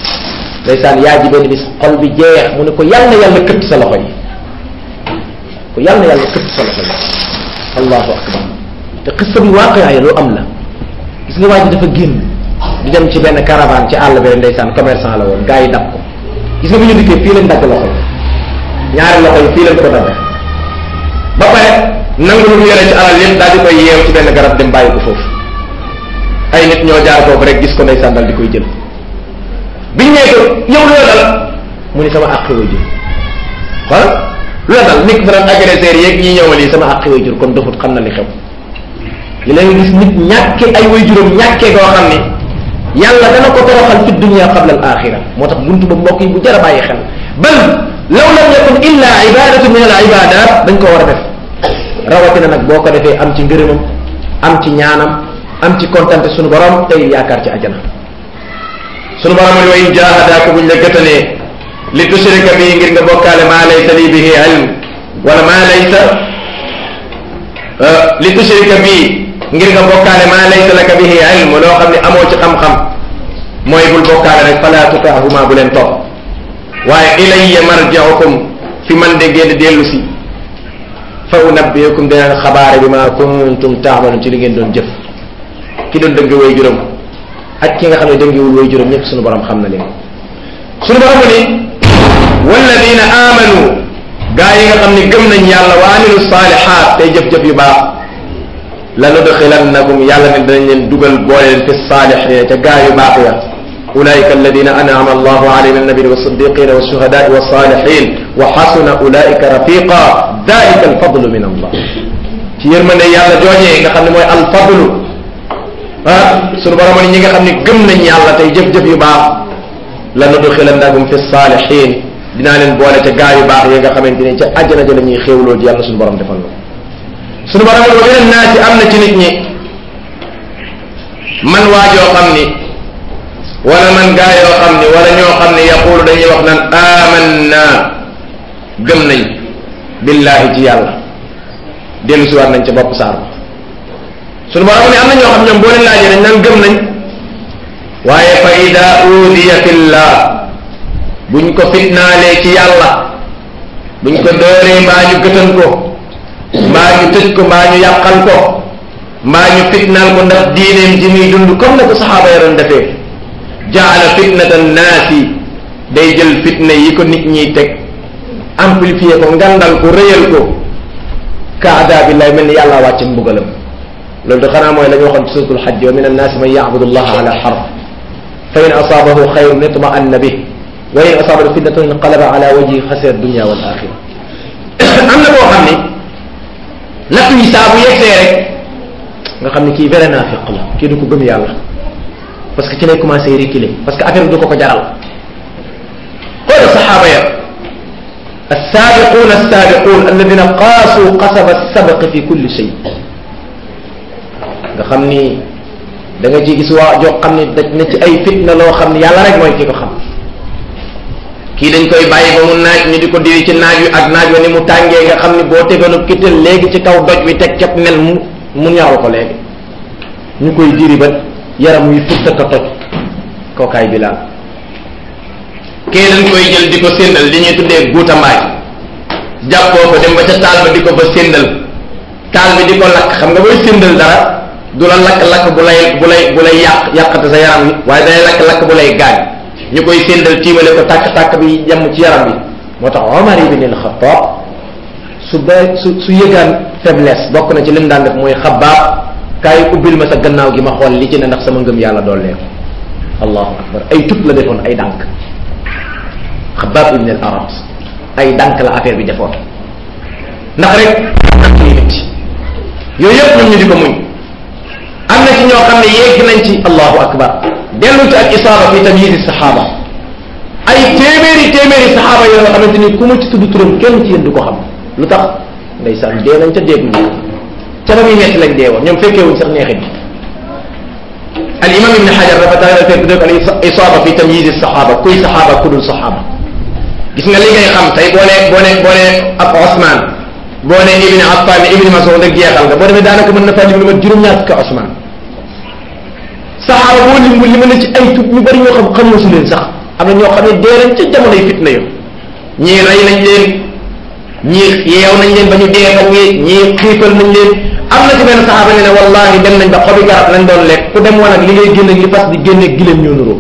ndeysaan yaay ji benn bis xol bi jeex mu ne ko yàlla na yàlla këtt sa loxo yi ko yàlla na yàlla xëpp solo solo allahu akbar te xissa bi waaqia lu am la gis nga waa ji dafa génn di dem ci benn caravane ci àll bi ndeysaan commerçant la woon gars yi dab ko gis nga bu ñu dikkee fii lañ dagg loxo yi ñaari loxo yi fii lañ ko dagg ba pare nangu lu mu yore ci alal yëpp daal di koy yeew ci benn garab dem bàyyi ko foofu ay nit ñoo jaar foofu rek gis ko ndeysaan dal di koy jël biñ nee ko yow loo dal mu ni sama àqi way jur xool lu la dal nit fa doon agresseur yeeg ñi ñëwal yi sama àqi way jur kon doxut xam na li xew li leen gis nit ñàkke ay way juróom ñàkkee goo xam ni yàlla dana ko toroxal fi dunia qabla al axira moo tax buntu ba mbokk yi bu jar a bàyyi xel bal law lam yakun illa ibadatu min al ibadat dañ ko war a def rawatina nag boo ko defee am ci ngërëmam am ci ñaanam am ci kontante sunu borom tey yaakaar ci ajana sunu borom ni wa in jahadaaka buñ la gëtalee li tushrika bi ngir nga bokkaale maa laysa li bihi ilm wala maa laysa li tushrika bi ngir nga bokkaale maa laysa laka bihi ilm loo xam ne amoo ci xam-xam mooy bul bokkaale rek fala tutaahuma bu leen topp waaye ilayya marji'ukum fi man de ngeen dellu si fa unabbiukum dina xabaare bi ma kuntum taamalu ci li ngeen doon jëf ki doon dëgg way juróom ak ki nga xam ne dëngiwul way juróom ñëpp suñu borom xam na leen suñu borom ni walladina amanu gaa yi nga xam ne gëm nañ yàlla wa amilu salihat tey jëf-jëf yu baax la nudxilannakum yàlla ne danañ leen dugal boole leen fi saalixina ca gaa yu baax ya ulaika alladina an'ama allahu alayhim min nabiyina wassiddiqina washuhadai wassalihin wa xasuna ulaika rafiqa dalika alfadlu min allah ci yërmande yàlla joojee nga xam ne mooy alfadlu ah sunu borom ni ñi nga xam ne gëm nañ yàlla tey jëf-jëf yu baax la nudxilannahum fi saalihin dinaa leen boole ca gaa yu baax yi nga xamante ne ca àjjana ja la ñuy xéewloo ji yàlla sunu borom defal na sunu borom wa min annaasi am na ci nit ñi man waajoo xam ni wala man gaa yoo xam ni wala ñoo xam ni yaqulu dañuy wax naan amanna gëm nañ billahi ci yàlla dellu si waat nañ ca bopp saar sunu borom ne am na ñoo xam ñoom boo leen laajee dañ naan gëm nañ waaye fa ida uudiya fillah buñ ko fitnaalee ci yàlla buñ ko dooree mbaa ñu gëtan ko mbaa ñu tëj ko mbaa ñu yàqal ko mbaa ñu fitnaal ko ndax diineem ji muy dund comme na ko saxaaba ya doon defee jaala fitnata naasi day jël fitna yi ko nit ñiy teg amplifier ko ngandal ko rëyal ko ka adaabillahi mel ni yàlla wàcc mbugalam loolu de xanaa mooy la ñu waxoon ci suratul xajj wa min annaasi man yacbudu allaha ala xarf fa in asaabahu xayrun itma'anna bih wa in asaabahu fitnatun inqalaba ala wajhi xasira dunya wal axira am na koo xam ni nattu yi saa bu yegsee rek nga xam ni kii vrai naafiq la kii du ko gëm yàlla parce que ci lay commencé reculer parce que affaire bi du ko ko jaral xoola saxaaba ya السابقون السابقون الذين قاسوا قصب السبق في كل شيء nga xam ni da nga ci gis waa joo xam ni daj na ci ay fitna loo xam ni yàlla rek mooy ki ko xam kii dañ koy bàyyi ba mu naaj ñu di ko diri ci naaj wi ak naaj wa ni mu tàngee nga xam ni boo tegoonu kittal léegi ci kaw doj wi teg cap nel mu mu ñaaw ko léegi ñu koy diri ba yaram wi futta ko toj kookaay bi laal kee dañ koy jël di ko séndal li ñuy tuddee guuta mbaay jàppoo ko dem ba ca taal ba di ko ba séndal taal bi di ko lakk xam nga booy séndal dara du la lakk-lakk bu lay bu lay bu lay yàq yàqate sa yaram wi waaye day lakk-lakk bu lay gaañ ñu koy séndal tiimale ko tàkk-tàkk bi yem ci yaram bi moo tax Omar ibn al-Khattab su ba su su yëgaan faiblesse bokk na ci lim daan def mooy xabaab kaay ubbil ma sa gannaaw gi ma xool li ci ne ndax sama ngëm yàlla doollee ko allahu akbar ay tut la defoon ay dànk xabaab ibn al-Arat ay dànk la affaire bi defoon ndax rek am ci métti yooyu yëpp ñoom ñu di ko muñ am na ci ñoo xam ne yegg nañ ci allahu akbar dellu ci ak isaaba fi tamyiz saxaaba ay téeméeri téeméeri saxaaba yoo nga xamante ni ku ma ci tudd turam kenn ci yéen du ko xam lu tax ndeysaan dee nañ ca dégg ñu ca ba muy metti lañ dee woon ñoom fekkee wuñ sax neexit bi al imam ibn xajar dafa taxawal fekk dëgg al isaaba fi tamyiz saxaaba kuy saxaaba ku dul saxaaba gis nga li ngay xam tey boo nee boo nee boo nee ab Osman boo nee Ibn Affan Ibn Mas'ud rek jeexal nga boo demee daanaka mën na faa lim lu mat juróom-ñaar fukki Osman saxaaba boo lim li mën a ci ay tut ñu bari ñoo xam xamoo su leen sax am na ñoo xam ne dee nañ ca jamonoy fitna yo ñii rey nañ leen ñii yeew nañ leen ba ñu dee fa ñii ñii xiifal nañ leen am na ci benn saxaaba ne ne wallahi dem nañ ba xobi garab lañ doon lekk ku dem woon ak li ngay génne li fas di génne gileem ñoo nuroo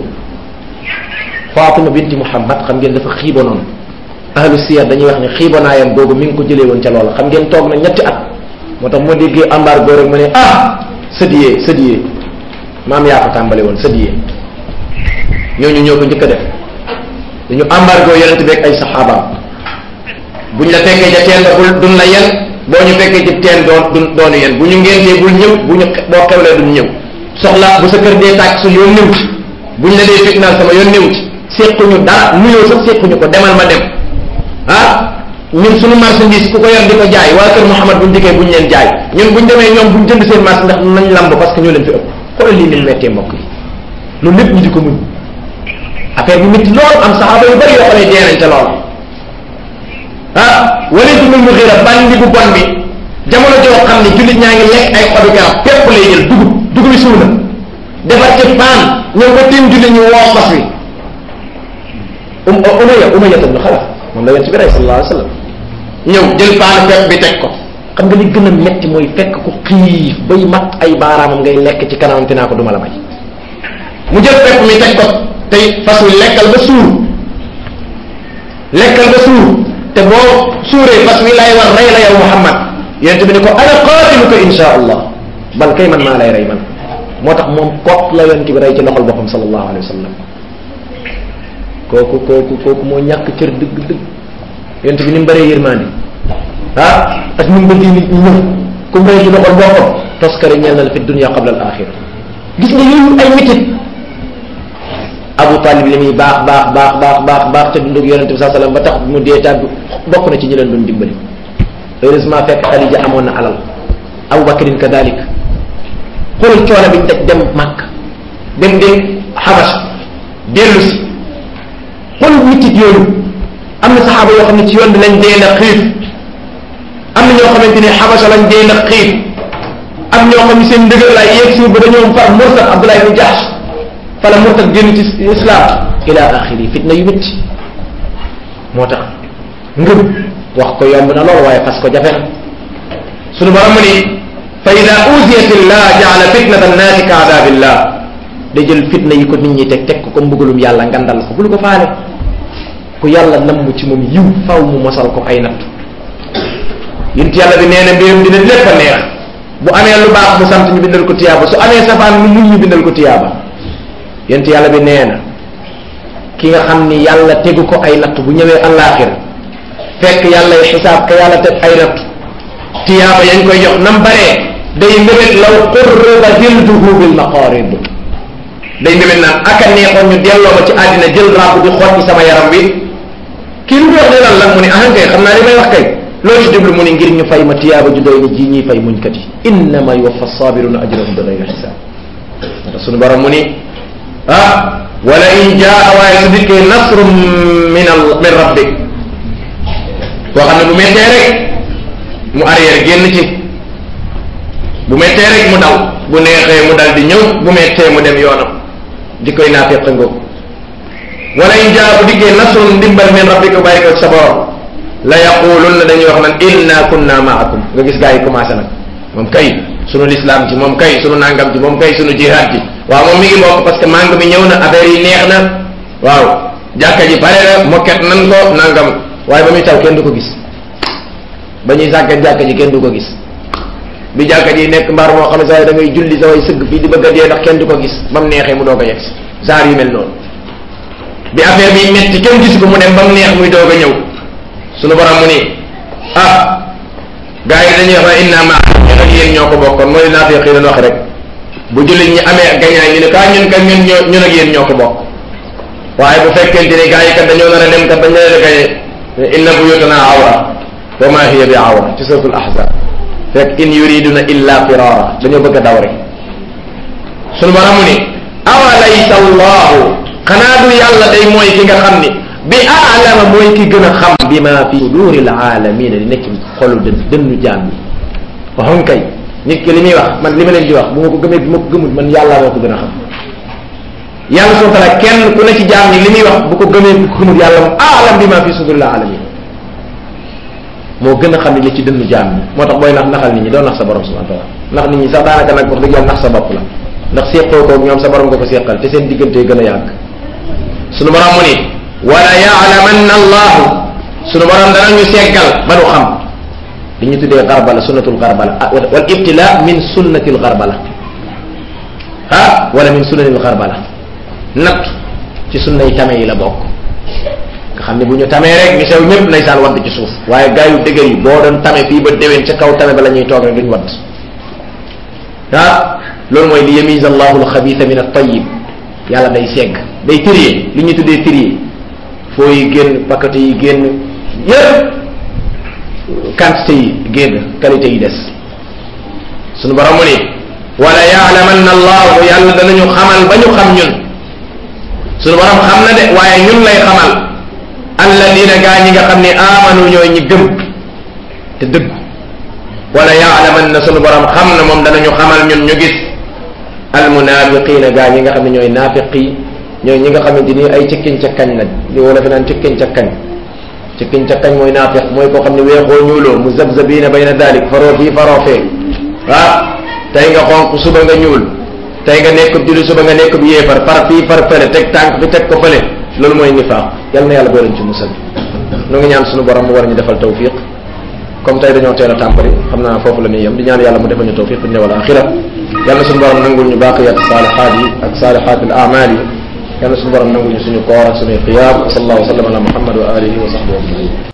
Fatima binti Muhammad xam ngeen dafa xiibanoon ahlu siyar dañuy wax ne xiibanaayam googu mi ngi ko jëlee woon ca loola xam ngeen toog na ñetti at moo tax moo déggee embargo rek ma ne ah sëdiyee sëdiyee maam yaa ko tàmbale woon sëdiyee ñooñu ñoo ko njëkk a def dañu embargo yonent beeg ay saxaabaam buñ la fekkee ca teen ba bul duñ la yen boo ñu fekkee ci teen doon du doonu yen bu ñu ngentee bul ñëw bu ñu boo xewlee duñ ñëw soxla bu sa kër dee tàkk su yoon néew ci buñ la dee fitnaal sama yoon néew ci séquñu dara nuyoo sax séquñu ko demal ma dem ah ñun suñu marchandise ku ko yor di ko jaay waa kër Mouhamad buñ dikkee buñ leen jaay ñun buñ demee ñoom buñ jënd seen marché ndax nañ lamb parce que ñoo leen fi ëpp xoolal lii ni mu mettee mbokk yi loolu lépp ñu di ko muñ affaire bi métti lool am saxaaba yu bari yoo xam ne dee nañ ca lool ah Walid ibn Mughira bandi bu bon bi jamono joo xam ne jullit ñaa ngi lekk ay xobi garab pépp lay jël dugub dugub yi suuna defar ci paan ñëw ko tiim jullit ñu woo fas wi um umaya umaya ibn Xalaf moom la yonent bi rey sallallahu alayhi wa sallam ñëw jël paanu pepp bi teg ko xam nga li gën a metti mooy fekk ko xiif bay mat ay baaraamam ngay lekk ci kanamam te naa ko duma la may mu jël pepp mi teg ko tey fas wi lekkal ba suur lekkal ba suur te boo suuree fas wi lay war rey la yow Muhammad yonent bi ne ko ana qaatiluka insha allah bal kay man maa lay rey man moo tax moom kot la yonent bi rey ci loxol boppam sallallahu alayhi wa sallam kooku kooku kooku moo ñàkk cër dëgg dëgg yonent bi ni mu bëree yërmande ah ak ni mu bëggee nit ñi ñëw ku mu rey ci loxol boppam toskare ñeel na la fi dunia qabla al axira gis nga yooyu ay mitit Abu Talib li muy baax baax baax baax baax baax te dundug yonente bi saa sallam ba tax mu dee tàgg bokk na ci ñi leen doon dimbali heureusement fekk Xadija amoon na alal Abu Bakrin kadalik xoolal coono biñ teg dem Màkk dem dem Xabas dellu si xoolal mitit yooyu am na saxaaba yoo xam ne ci yoon bi lañ dee na xiif am na ñoo xamante ne Xabasa lañ dee na xiif am ñoo xam ne seen ndëgër laay yéeg suur ba dañoo far mursal Abdullah ibn Jahsh fala murtad génn ci islam ila axiri fitna yu métti moo tax ngëm wax ko yomb na lool waaye fas ko jafe na sunu borom mu ni fa ida usiyat illah jaala fitnata annaasi ka adabillah da jël fitna yi ko nit ñi teg teg ko comme mbugalum yàlla ngandal ko bul ko faale ku yàlla namm ci moom yiw faw mu mosal ko ay natt yint yàlla bi nee na mbirum dina lépp a neex bu amee lu baax mu sant ñu bindal ko tiyaaba su amee safaan mu muñ ñu bindal ko tiyaaba yent yàlla bi nee na ki nga xam ni yàlla tegu ko ay natt bu ñëwee àllaaxira fekk yàlla xisaab ka yàlla teg ay natt tiyaaba yañ koy jox nam baree day mbébét law qurriba jilduhu bil maqarid day mbébét naan aka neexoon ñu delloo ma ci àddina jël ràbb di xool ci sama yaram wi kii lu wax ne lan la mu ni ahan kay xam naa li may wax kay loolu ci jublu mu ni ngir ñu fay ma tiyaaba ju doy ni ji ñuy fay muñkat yi innama yuwaffa sabiruna ajrahum bi gayri xisaab ndax sunu borom mu ni ah wala in jaa waaye su dikkee nasrum min al min rabbik koo xam ne bu mettee rek mu arrière génn ci bu mettee rek mu daw bu neexee mu dal di ñëw bu mettee mu dem yoonam di koy naafeq ngoog wala in jaa bu dikkee nasrum ndimbal min rabbika bàyyi ko sa borom la yaqulunna dañuy wax naan inna kunna maakum nga gis gaa yi commencé nag moom kay sunu lislaam ci moom kay sunu nangam ci moom kay sunu jihaad ci waaw moom mi ngi bokk parce que màng mi ñëw na affaire yi neex na waaw jàkka ji pare na mokket nan ko nangam waaye ba muy taw kenn du ko gis ba ñuy sàkket jàkka ji kenn du ko gis bi jàkka ji nekk mbaar moo xam ne saa da ngay julli sa way sëgg fii di bëgg a dee ndax kenn du ko gis ba mu neexee mu doog a yegg genre yu mel noonu bi affaire bi metti kenn gis ko mu dem ba mu neex muy doog a ñëw sunu borom mu ni ah gars yi dañuy wax ne inna ma ñun ak yéen ñoo ko bokkoon mooy naa fi xëy wax rek bu jullit ñi amee gañaay ñu ne kaa ñun kat ñun ñoo ñun ak yéen ñoo ko bokk waaye bu fekkente ni gars yi kat dañoo nar a dem kat dañ leen a gañe inna buyutana awra wa ma hiya bi awra ci suratul ahzab fekk in yuriduna illa firara dañoo bëgg a daw rek sunu borom mu ni awalaysa allahu xanaa du yàlla day mooy ki nga xam ni bi aalama mooy ki gën a xam bi ma fi suduril aalamina li nekk xolu dën dënnu jaam yi waxoon kay nit ki li muy wax man li ma leen di wax bu ma ko gëmee bu ma ko gëmul man yàlla moo ko gën a xam yàlla subhanahu wa taala kenn ku ne ci jaam ñi li muy wax bu ko gëmee bu ko gëmul yàlla moom aalam bi ma fi suduril alamin moo gën a xam ne li ci dënnu jaam ñi moo tax booy nax naxal nit ñi doo nax sa borom subhanahu wa taala ndax nit ñi sax daanaka nag wax dëgg yàlla nax sa bopp la ndax séqoo koog ñoom sa borom nga ko séqal te seen diggante gën a yàgg sunu borom mu ni wala yaalamanna allahu sunu borom danañu seggal ba nu xam li ñu tuddee garbala sunnatul garbala wal ibtila min sunnatil garbala ah wala min sunnanil garbala natt ci sunna yi tame yi la bokk nga xam ne bu ñu tamee rek ñu sew ñëpp ndeysaan wadd ci suuf waaye gaa yu dëgër yi boo doon tame fii ba déwén ca kaw tame ba la ñuy toog rek duñ wadd ah loolu mooy li yamiz allahu alxabitha min at-tayyib yàlla day segg day trier li ñu tuddee trier foo yi génn paquet yi génn yëpp quantité yi génn qualité yi des sunu borom mu ni wala yaalamanna allahu yàlla danañu xamal ba ñu xam ñun sunu borom xam na de waaye ñun lay xamal alladina gaa ñi nga xam ne amanu ñooy ñi gëm te dëgg wala yaalamanna sunu borom xam na moom danañu xamal ñun ñu gis almunafiqina gaa ñi nga xam ne ñooy naafiqi ñooy ñi nga xamante ni ay cikkiñ cakkañ la li wala fi naan cikkiñ cakkañ cikkiñ cakkañ mooy naafiq mooy koo xam ne weexoo ñuuloo mu zabzabina bayna dalik faroo fii faroo fee ah tey nga xonq suba nga ñuul tey nga nekk julli suba nga nekk bu yéefar far fii far fële teg tànk bi teg ko fële loolu mooy nifaaq yal na yàlla boo leen ci musal nu ngi ñaan suñu borom mu war ñu defal tawfiq comme tey dañoo teel a tàmbali xam naa foofu la ñuy yem di ñaan yàlla mu defal ñu tawfiq dunya wal axira yal na suñu borom nangul ñu baqiyat saalihaat yi ak saalihaat al amal yi yal na suñu borom nangul ñu suñu koor ak suñuy qiyaam wa sallallahu wa sallam ala muhammad wa alihi wa sahbihi ajmain